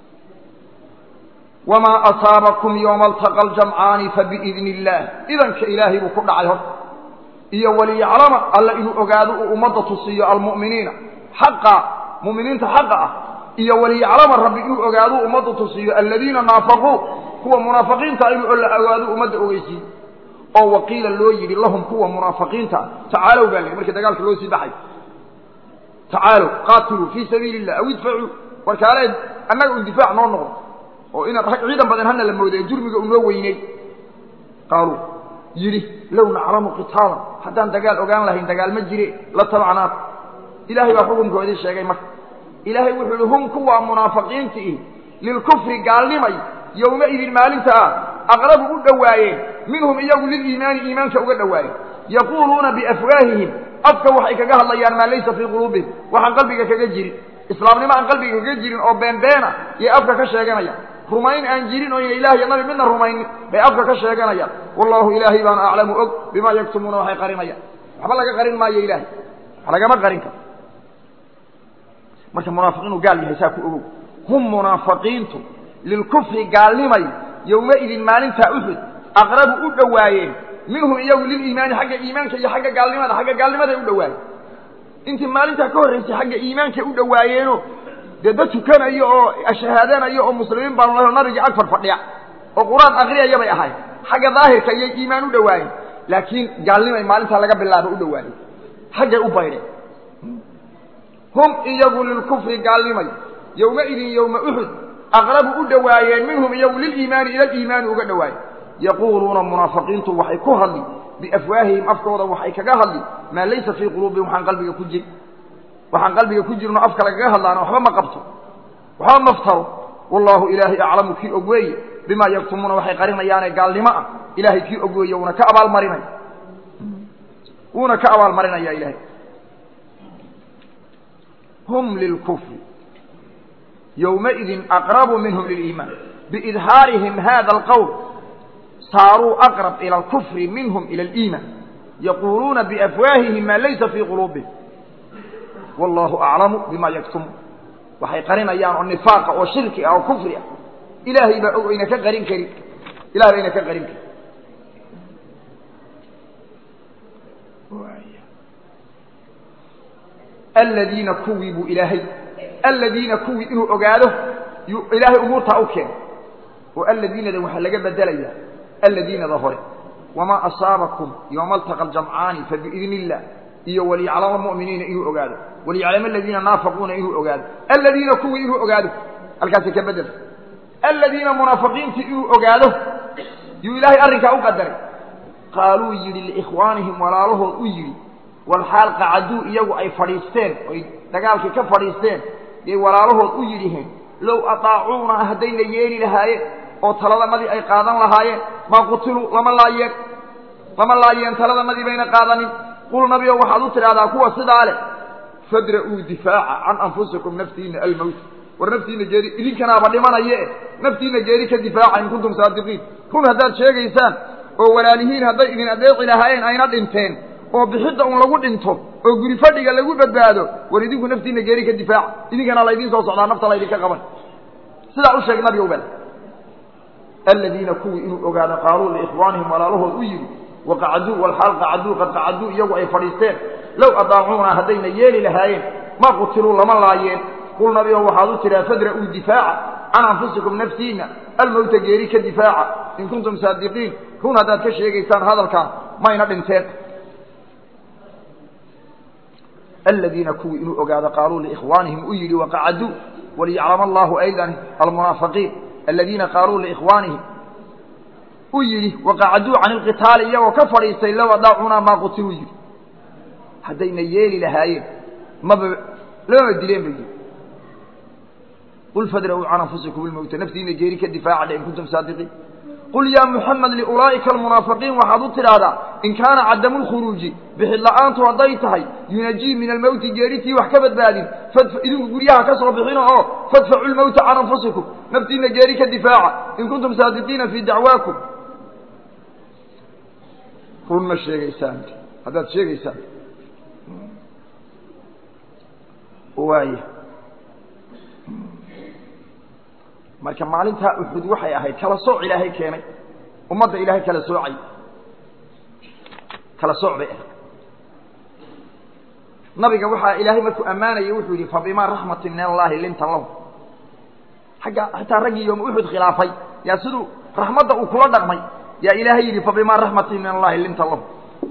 wamaa asaabakum yowma altaqa aljamcaani fabiidni illaah idanka ilaahay buu ku dhacay horta iyo waliyaclama alla inuu ogaado uu ummadda tusiiyo almu'miniina xaqa mu'miniinta xaqa ah iyo waliyaclama rabbi inuu ogaado ummadda tusiiyo aladiina naafaquu kuwa munaafiqiinta inuu la ogaado ummadda ogeysiiyo oo waqiila loo yidhi lahum kuwa munaafiqiinta tacaalow baa la markii dagaalka loo sii baxay tacaalow qaatiluu fii sabiili illah aw idfacuu warkaale annaga un difaac noo noqdo oo inaad rag ciidan badan hana la mooday jurmiga uu noo weyney qaaluu yidhi low naclamu qitaalan haddaan dagaal ogaan lahayn dagaal ma jire la tabacnaak ilaahay baa xukunkoodii sheegay marka ilaahay wuxuu yihi hum kuwaa munaafiqiinta ihi lilkufri gaalnimay yowmaidin maalinta ah aqrabu u dhowaayeen minhum iyagu liliimaani iimaanka uga dhowaayeen yaquuluuna biafwaahihim afka waxay kaga hadlayaan maa laysa fii quluubihim waxaan qalbiga kaga jirin islaamnimo aan qalbiga kaga jirin oo beenbeena yay afka ka sheeganayaan rumayn aan jirin oo ina ilaah iyo nabi midna rumaynin bay afka ka sheeganayaan wallaahu ilaahay baana aclamu og bimaa yaktumuuna waxay qarinayaan waxba laga qarin maayo ilaahay wax lagama qarin karo marka munaafiqiinu gaal yahay saa ku ogow hum munaafiqiintu lilkufri gaalnimay yowmaidin maalintaa uxud aqrabu u dhowaayeen minhum iyagu liliimaani xagga iimaanka iyo xagga gaalnimada xagga gaalnimaday u dhowaayeen intii maalintaa ka horraysay xagga iimaankay u dhowaayeeno dee dad tukanayo oo shahaadanayo oo muslimiin baanu laho nabigii ag fadfadhiya oo qur-aan akriyaya bay ahayd xagga daahirka iyay iimaan u dhowaayeen laakiin gaalnimay maalintaa laga bilaaba u dhowaayeen xaggay u baydheen hum iyagu lilkufri gaalnimay yowmaidin yowma uxud aqrabu u dhowaayeen minhum iyagu liliimaani ila liimaani uga dhowaayeen yaquuluuna munaafiqiintu waxay ku hadli biafwaahihim afkooda waxay kaga hadli maa laysa fii quluubihim waxaan qalbiga ku jirin waxaan qalbiga ku jirno afka lagaga hadlaana waxba ma qabto waxba maftaro wallaahu ilaahay aclamu kii og weeye bimaa yaktumuuna waxay qarinayaane gaalnimo ah ilaahay kii og weeye wuuna ka abaalmarinaya wuuna ka abaalmarinaya ilaahay hum lilkufri yowmaidin aqrabu minhum liliimaan biidhaarihim hada alqowl saaruu aqrab ila alkufri minhum ila aliimaan yaquuluuna biafwaahihim maa laysa fii quluubihim wallaahu aclamu bima yaktumuun waxay qarinayaan oo nifaaqa oo shirki ah oo kufri ah ilaahay baa og ayna ka qarin karin ilahay bayna ka qarin karin aladiina kuwii buu ilaahay aladiina kuwii inuu ogaado yuu ilaahay umuurtaa u keenay oo aladiinada waxaa laga bedelayaa aladiinada hore wamaa asaabakum yowma altaqa aljamcaani fabiidni illah iyo waliyaclama muminiina inuu ogaado waliyaclama aladiina naafaquuna inuu ogaado aladiina kuwii inuu ogaado halkaasay ka bedel aladiina munaafiqiintii inuu ogaado yuu ilaahay arrinkaa u qadaray qaaluu yidhi liikhwaanihim walaalahood u yidhi walxaal qacaduu iyagu ay fadhiisteen oy dagaalkii ka fadhiisteen yay walaalahood u yidhiheen low ataacuuna haddayna yeeli lahaayeen oo taladanadii ay qaadan lahaayeen maa qutiluu lama laayeen lama laayeen taladanadii bayna qaadanin qul nabigo waxaad u tidhahdaa kuwa sidaa leh fadra'uu difaaca can anfusikum naftiina almowt war naftiina geeri idinkanaaba dhimanaye naftiina geeri ka difaaca in kuntum saadiqiin run haddaad sheegaysaan oo walaalihiin hadday idin adeeci lahaayeen ayna dhinteen oo bixidda un lagu dhinto oo guri fadhiga lagu badbaado war idinku naftiina geeri ka difaaca idinkana laydiin soo socdaa nafta laydinka qaban sidaa u sheeg nabiga ubal aladiina kuwii inuu ogaado qaaluu liikhwaanihim walaalahood u yidhi waqacaduu walxaal qacaduu qad qacaduu iyagu ay fadhiisteen low adaacuuna haddayna yeeli lahaayeen ma qutiluu lama laayeen qul nabigo waxaad u tidhaa fadra'uu difaaca can anfusikum naftiina almowta geeri ka difaaca in kuntum saadiqiin run haddaad ka sheegaysaan hadalkan mayna dhinteen aladiina kuwii inuu ogaado qaaluu liikhwaanihim u yidhi waqacaduu waliyaclama allahu aydan almunaafiqiin aladiina qaaluu liikhwaanihim u yidhi waqacaduu can ilqitaali iyagoo ka fadhiistay low adaacunaa maa qutiluu yidhi haddayna yeeli lahaayeen maba lamaba dileen ba yidhi qul fadra'uu can anfusikum ilmowta naftiina geeri ka difaaca dhe in kuntum saadiqiin qul yaa muxamed liulaa'ika almunaafiqiin waxaad u tidhaahdaa in kaana cadamu lkhuruuji bixid la'aantu hadday tahay yunajii min almowti geeritii wax ka badbaadin idinku guryaha ka soo bixina oo fadfacu lmowta can anfusikum naftiina geeri ka difaaca in kuntum saadiqiina fii dacwaakum run ma sheegaysaan haddaad sheegaysaan waay marka maalintaa uxud waxay ahayd kala sooc ilaahay keenay ummadda ilaahay kala soocay kala sooc bay ahayd nabiga waxaa ilaahay markuu ammaanayay wuxuu yidhi fabimaa raxmatin min allaahi linta lahu xagga xitaa raggii yooma uxud khilaafay yaa siduu raxmadda uu kula dhaqmay yaa ilaahay yidhi fabimaa raxmatin min allahi linta lahu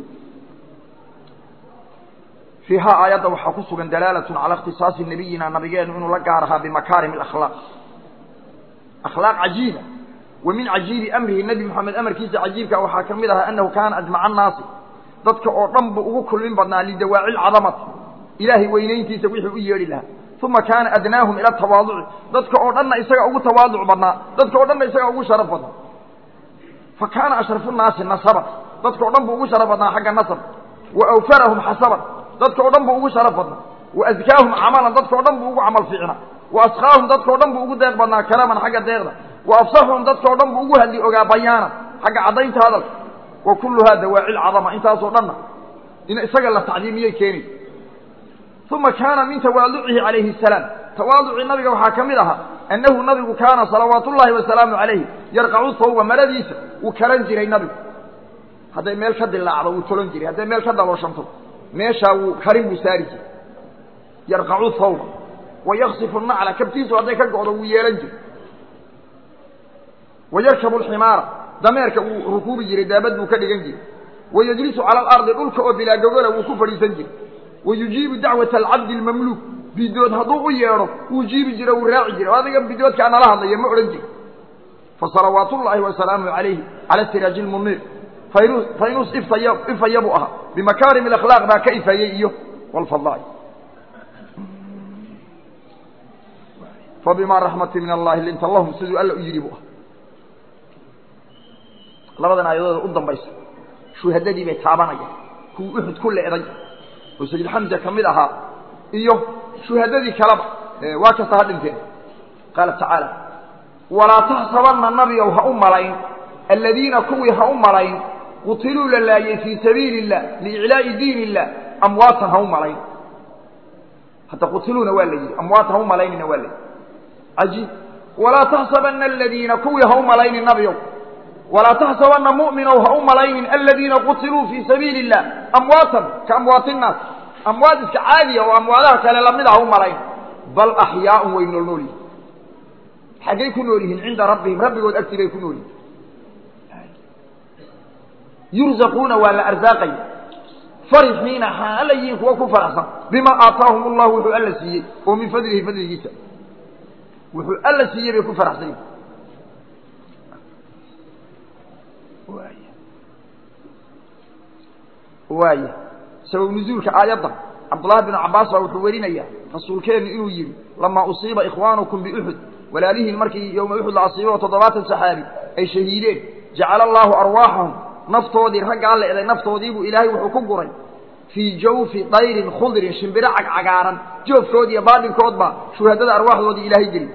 fiihaa aayadda waxaa ku sugan dalaalatun calaa ikhtisaasi nabiyina nabigeenu inuu la gaar ahaa bimakaarim alakhlaaq akhlaaq cajiiba wa min cajiibi amrihi nebi moxamed amarkiisa cajiibka waxaa ka mid ahaa annahu kaana ajmaca annaasi dadka oo dhan buu ugu kulmin badnaa lidawaaci lcadamati ilaahay weynayntiisa wixii u yeedhi lahaa uma kaana adnaahum ila tawaaduci dadka oo dhanna isaga ugu tawaaduc badnaa dadka o dhanna isaga ugu sharaf badnaa fa kaana ashrafu nnaasi nasaban dadka o dhan buu ugu sharaf badnaa xagga nasab wa awfarahum xasaban dadka o dhan buu ugu sharaf badnaa wa adkaahum camalan dadka o dhan buu ugu camal fiicnaa wa asqaahum dadka o dhan buu ugu deeq badnaa kalaaman xagga deeqda wa afsaxuhum dadka o dhan buu ugu hadli ogaa bayaanan xagga caddaynta hadalka wa kulluhaa dawaaci lcadama intaasoo dhanna in isaga la tacdiimiyey keenaysa uma kaana min tawaaducihi calayhi asalaam tawaaducii nabiga waxaa ka mid ahaa annahu nabigu kaana salawaatu ullaahi wasalaamu calayhi yarqacu thawba maradiisa wuu kalan jiray nabigu hadday meel ka dilaacdo wuu tolan jiray hadday meel ka dalooshanto meeshaa wuu karin buu saari jiray yarqacu thawba wayaksifu nacla kabtiisu hadday ka go'do wuu yeelan jiray wayarkabu alximaara dameerka wuu rukuubi jiray daabad buu ka dhigan jiray wayajlisu cala alardi dhulka oo bilaa gogola wuu ku fadhiisan jiray wayujiibu dacwata alcabdi almamluuk bidood hadduu u yeedho wuu jiibi jira wuu raaci jiray adiga bidoodkaa nala hadlaya ma odhan jiri fasalawaat ullaahi wasalaamuhu calayhi cala siraaji lmuniir faynus faynus ifaya ifaya buu ahaa bimakaarim alakhlaaq baa ka ifayey iyo walfadaai fabimaa raxmati min allahi linta lahum siduu alla u yidhi buu ah labadan aayadooda u dambaysa shuhadadii bay taabanayaan kuwii uxud ku leeday oo sayid xamza ka mid ahaa iyo shuhadadii kaleba waa kasta ha dhinteen qaala tacaala walaa taxsabanna nabigow ha u malayn aladiina kuwii ha u malayn qutiluu la laayey fii sabiili illah liiclaa'i diin illah amwaatan ha u malayn hadda qutiluuna waa la yidhi amwaatan ha u malaynina waa la yidhi cajiib walaa taxsabanna aladiina kuwii ha u malaynin nabigow walaa taxsabanna mu'minow ha u malaynin aladiina qutiluu fii sabiili illah amwaatan ka amwaati innaas amwaad iska caadiya oo amwaadaha kale lamid ah ha u malayn bal axyaaun way nool nool yihin xaggay ku nool yihiin cinda rabbihim rabbigood agtii bay ku nool yihin yurzaquuna waa la arsaaqaya farixiina xaala yihiin kuwa ku faraxsan bima aataahum allahu wuxuu alla siiyey oo min fadlihi fadligiisa wuxuu alla siiyey bay ku faraxsan yihin waaya sabab nuzuulka aayadda cabdullahi binu cabbaas baa wuxuu werinaya rasuulkeennu inuu yidhi lamaa usiiba ikhwaanukum biuxud walaalihiin markii yowma uxud la asiibo oo toddobaatan saxaabi ay shahiideen jacala allaahu arwaaxahum naftoodii raggaa la eday naftoodiibuu ilaahay wuxuu ku guray fii jawfi dayrin khudrin shimbiro cagcagaaran joofkood iyo baadhinkoodbaa shuhadada arwaaxdoodii ilaahay geliy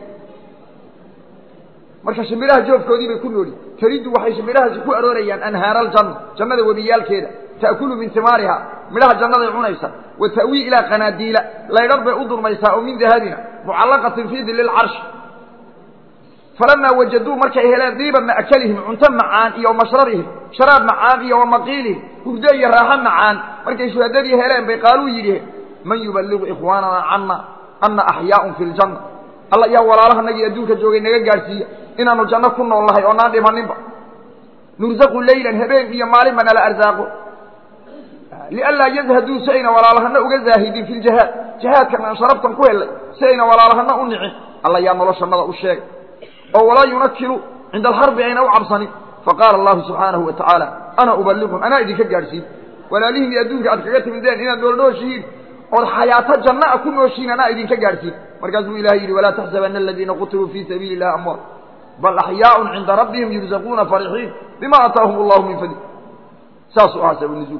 marka shimbiraha joofkoodii bay ku nooli taridu waxay shimbirahaasi ku aroorayaan anhaara aljanna jannada webiyaalkeeda ta'kulu min timaariha midhaha jannaday cunaysa wa ta'wii ilaa qanaadiila laydhar bay u durmaysaa oo min dahabina mucallaqatin fii dili lcarshi falamaa wajaduu markay heleen diiba ma'kalihim cunto macaan iyo mashrabihim sharaab macaan iyo wamaqiilihim hurdo iyo raaxo macaan markay shuhadadii heleen bay qaaluu yidhiheen man yuballigu ikhwaanana cana ana axyaaun fi ljanna alla yaa walaalahanagii adduunka joogay naga gaadhsiiya inaanu janno ku nool nahay oo naan dhimaninba nursaqu leylan habeen iyo maalinba nala arsaaqo lianlaa yazhaduu si ayna walaalahana uga zaahidin fi ljihaad jihaadkan aan sharaftan ku helay si ayna walaalahana u nicin alla yaa noloshanada u sheegay oo walaa yunakilu cinda alxarbi ayna u cabsanin faqaala allahu subxaanahu wa tacaala ana ubaliqum anaa idinka gaadhsiin walaalihiinii adduunka aad kaga timideen inaad noolnooshihiin ood xayaato janna a ku nooshihiin anaa idinka gaadhsiin markaasuu ilahay yidhi walaa taxsabana aladiina qutiluu fii sabiili illahi amwaat bal axyaaun cinda rabbihim yurzaquuna farixiin bima aataahum allahu min fadli saasuu ahaa sabanuzuul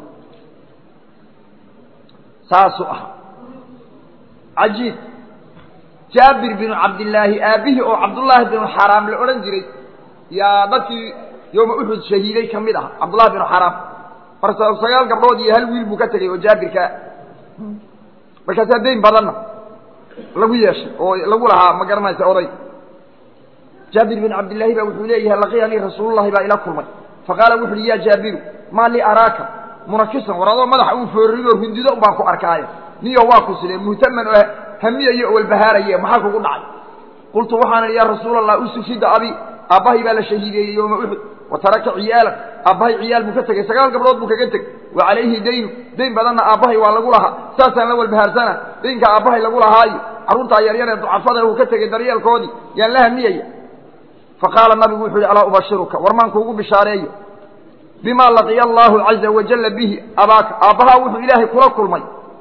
saasuu ahaa cajiib jaabir binu cabdillaahi aabihii oo cabdullaahi binu xaraam la odhan jiray yaa dadkii yooma uxud shahiiday ka mid ah cabdullahi binu xaraam marka sagaal gabdhood iyo hal wiil buu ka tegey oo jaabirkaa markaasaa dayn badanna lagu yeeshay oo lagu lahaa ma garanaysa oday jaabir bin cabdillaahi baa wuxuu leeyahay laqiyanii rasuulullahi baa ila kulmay faqaala wuxu uhi ya jaabiru maa li araaka munakisan war adoo madaxa uu foorrinoo rundido baan ku arkaayo niyo waa ku sidee muhtaman oo hamiyayo oo walbahaaraye maxaa kugu dhacay qultu waxaan idhi ya rasuula allah usufida abi aabbahay baa la shahiideeyey yooma uxud wa taraka ciyaalan aabbahay ciyaal buu ka tegey sagaal gabdhood buu kaga tegey wa calayhi daynu dayn badanna aabbahay waa lagu lahaa saasaan la walbahaarsana daynka aabbahay lagu lahaayo carruurtaa yaryar ee ducafada uu ka tegey daryeelkoodii yaan la hamiyaya faqaala nabigu wuxuu yihi alaa ubashiruka war maan kuugu bishaareeyo bima laqiya allaahu caza wajalla bihi abaaka aabbahaa wuxuu ilaahay kula kulmay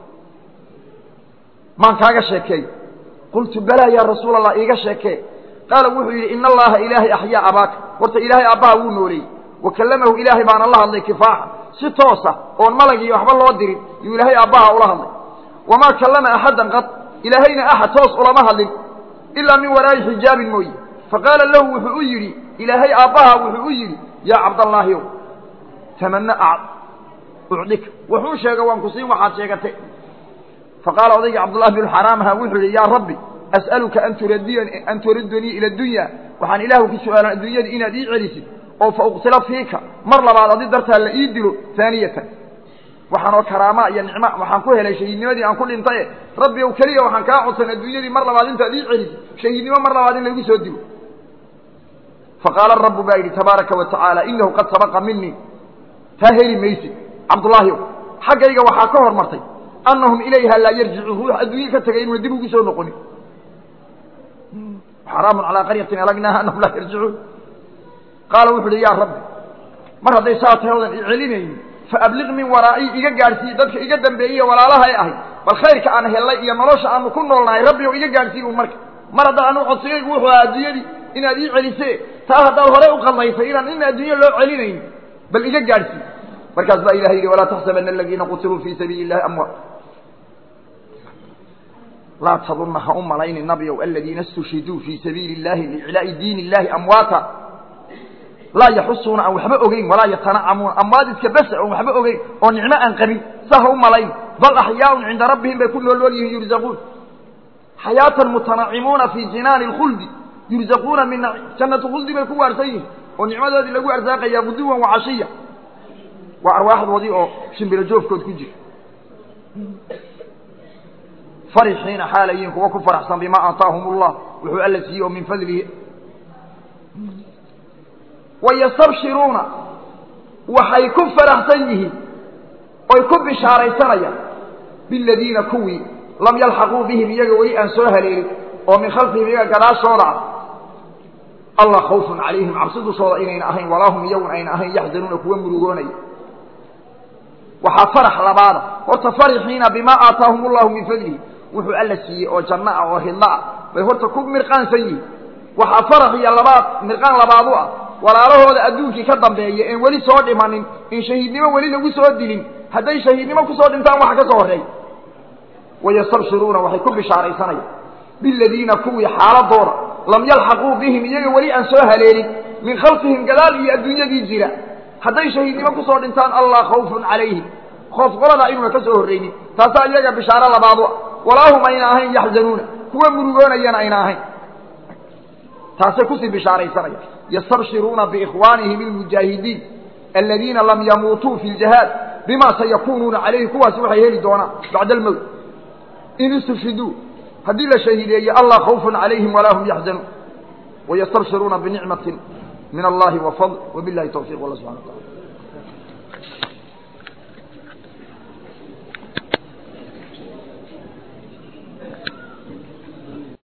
maan kaaga sheekeeyo qultu balaa yaa rasuula allah iiga sheekee qaala wuxuu yidhi ina allaha ilaahay axyaa abaaka horta ilaahay aabbaha wuu nooleeyey wa kallamahu ilaahay baana la hadlay kifaaxa si toosa oon malagii waxba loo dirin yuu ilaahay aabbaha ula hadlay wamaa kallama axaddan qad ilaahayna axad toos ulama hadlin ilaa min waraa'i xijaabin mooye faqaala lahu wuxuu u yidhi ilaahay aabbaha wuxuu u yidhi yaa cabdallaahiyow tamana ucdika wuxuu sheega waan ku siin waxaad sheegatay faqaala odaygii cabdullahi binu xaraam ahaa wuxuu yidhi yaa rabbi as'aluka an turadiyani an turadanii ila dunya waxaan ilaahu ku su-aalan adduunyada inaad ii celisid oo fa uqtila fiika mar labaad adi dartaa la ii dilo haaniyatan waxaan oo karaama iyo nicmo waxaan ku helay shahiidnimadii aan ku dhintaye rabbi ow keliya waxaan kaa codsan adduunyadii mar labaad intaad ii celisid shahiidnimo mar labaad in laygu soo dilo faqaala rabu baa yidhi tabaaraka wa tacaala inahu qad sabaqa minii taa heli maysid cabdullaahi xaggayga waxaa ka hormartay annahum ilayha laa yarjicuun ruux adduunye ka tegay inuuna dib ugu soo noqonin xaraamun calaa qaryatin alagnaaha annahum laa yarjicuun qaala wuxu uhi yaa rabbi mar hadday saa tahay odan i celinaynin faabliq min waraa'i iga gaadhsiiye dadka iga dambeeyey walaalahay ahay bal khayrka aan hellay iyo nolosha aanu ku noolnahay rabbi o iga gaadhsiiy un marka mar haddaan anu codsigaygu wuxuu ahaa adduunyadii inaad ii celise taa haddaad hore u qaldaysay inaan in adduunye loo celinayn bal iga gaadhsiiy markaas baa ilahay yidhi walaa taxsabana aladiina qutiluu fii sabiili illahi amwaat laa tadunna ha u malayni nabiow aladiina istushhiduu fii sabiili illahi liiclaa'i diini illahi amwaata laa yaxusuuna aan waxba ogeyn walaa yatanacamuuna amwaad iska basa oon waxba ogeyn oo nicmo aan qabin sa ha u malayn bal axyaaun cinda rabbihim bay ku noolnool yihiin yurzaquun xayaatan mutanacimuuna fii jinaani lkhuldi yurzaquuna min jannatu khuldi bay ku waarsan yihiin oo nicmadoodii lagu arsaaqayaa guduwan wa cashiya waa arwaaxdoodii oo shimbiro joofkood ku jira farixiina xaalayiin kuwa ku faraxsan bimaa aataahum ullah wuxuu alla siiyey oo min fadlihi wayastabshiruuna waxay ku faraxsan yihiin oy ku bishaaraysanayaan biladiina kuwii lam yalxaquu bihim iyaga weli aan soo haleelin oo min khalfihim iyaga gadaashooda ah allah khawfun calayhim cabsi dushooda inayna ahayn walaa hum iyagun ayna ahayn yaxzanuuna kuwa murugoonaya waxaa farax labaada horta farixiina bimaa aataahum ullahu min fadlihi wuxuu alla siiyey oo janno ah oo hidlo ah bay horta ku mirqaansan yihiin waxaa farax iyo labaad mirqaan labaad u ah walaalahooda adduunkii ka dambeeya een weli soo dhimanin in shahiidnimo weli lagu soo dilin hadday shahiidnimo kusoo dhintaan waxa ka soo horreey wayastabshiruuna waxay ku bishaaraysanayaan biladiina kuwii xaaladooda lam yalxaquu bihim iyaga weli aan soo haleelin min khalfihim gadaal iyo adduunyadii jira hadday shahiidnimo kusoo dhintaan allah khawfun calayhim khoof qoladaa inuuna ka soo horreynin taasaa iyaga bishaaro labaadu ah walaahum ayna ahayn yaxzanuuna kuwa murugoonayana ayna ahayn taasay kusii bishaaraysanaya yastabshiruuna biikhwaanihim ilmujaahidiin aladiina lam yamuutuu fi ljihaad bima sayakunuuna calayhi kuwaasi waxay heli doonaan bacda almowt in istufhiduu haddii la shahiideeye allah khawfun calayhim walaa hum yaxzanuun wayastabshiruuna binicmatin min allahi wafadl wabilahi tawfiq wallah subxana wa tacala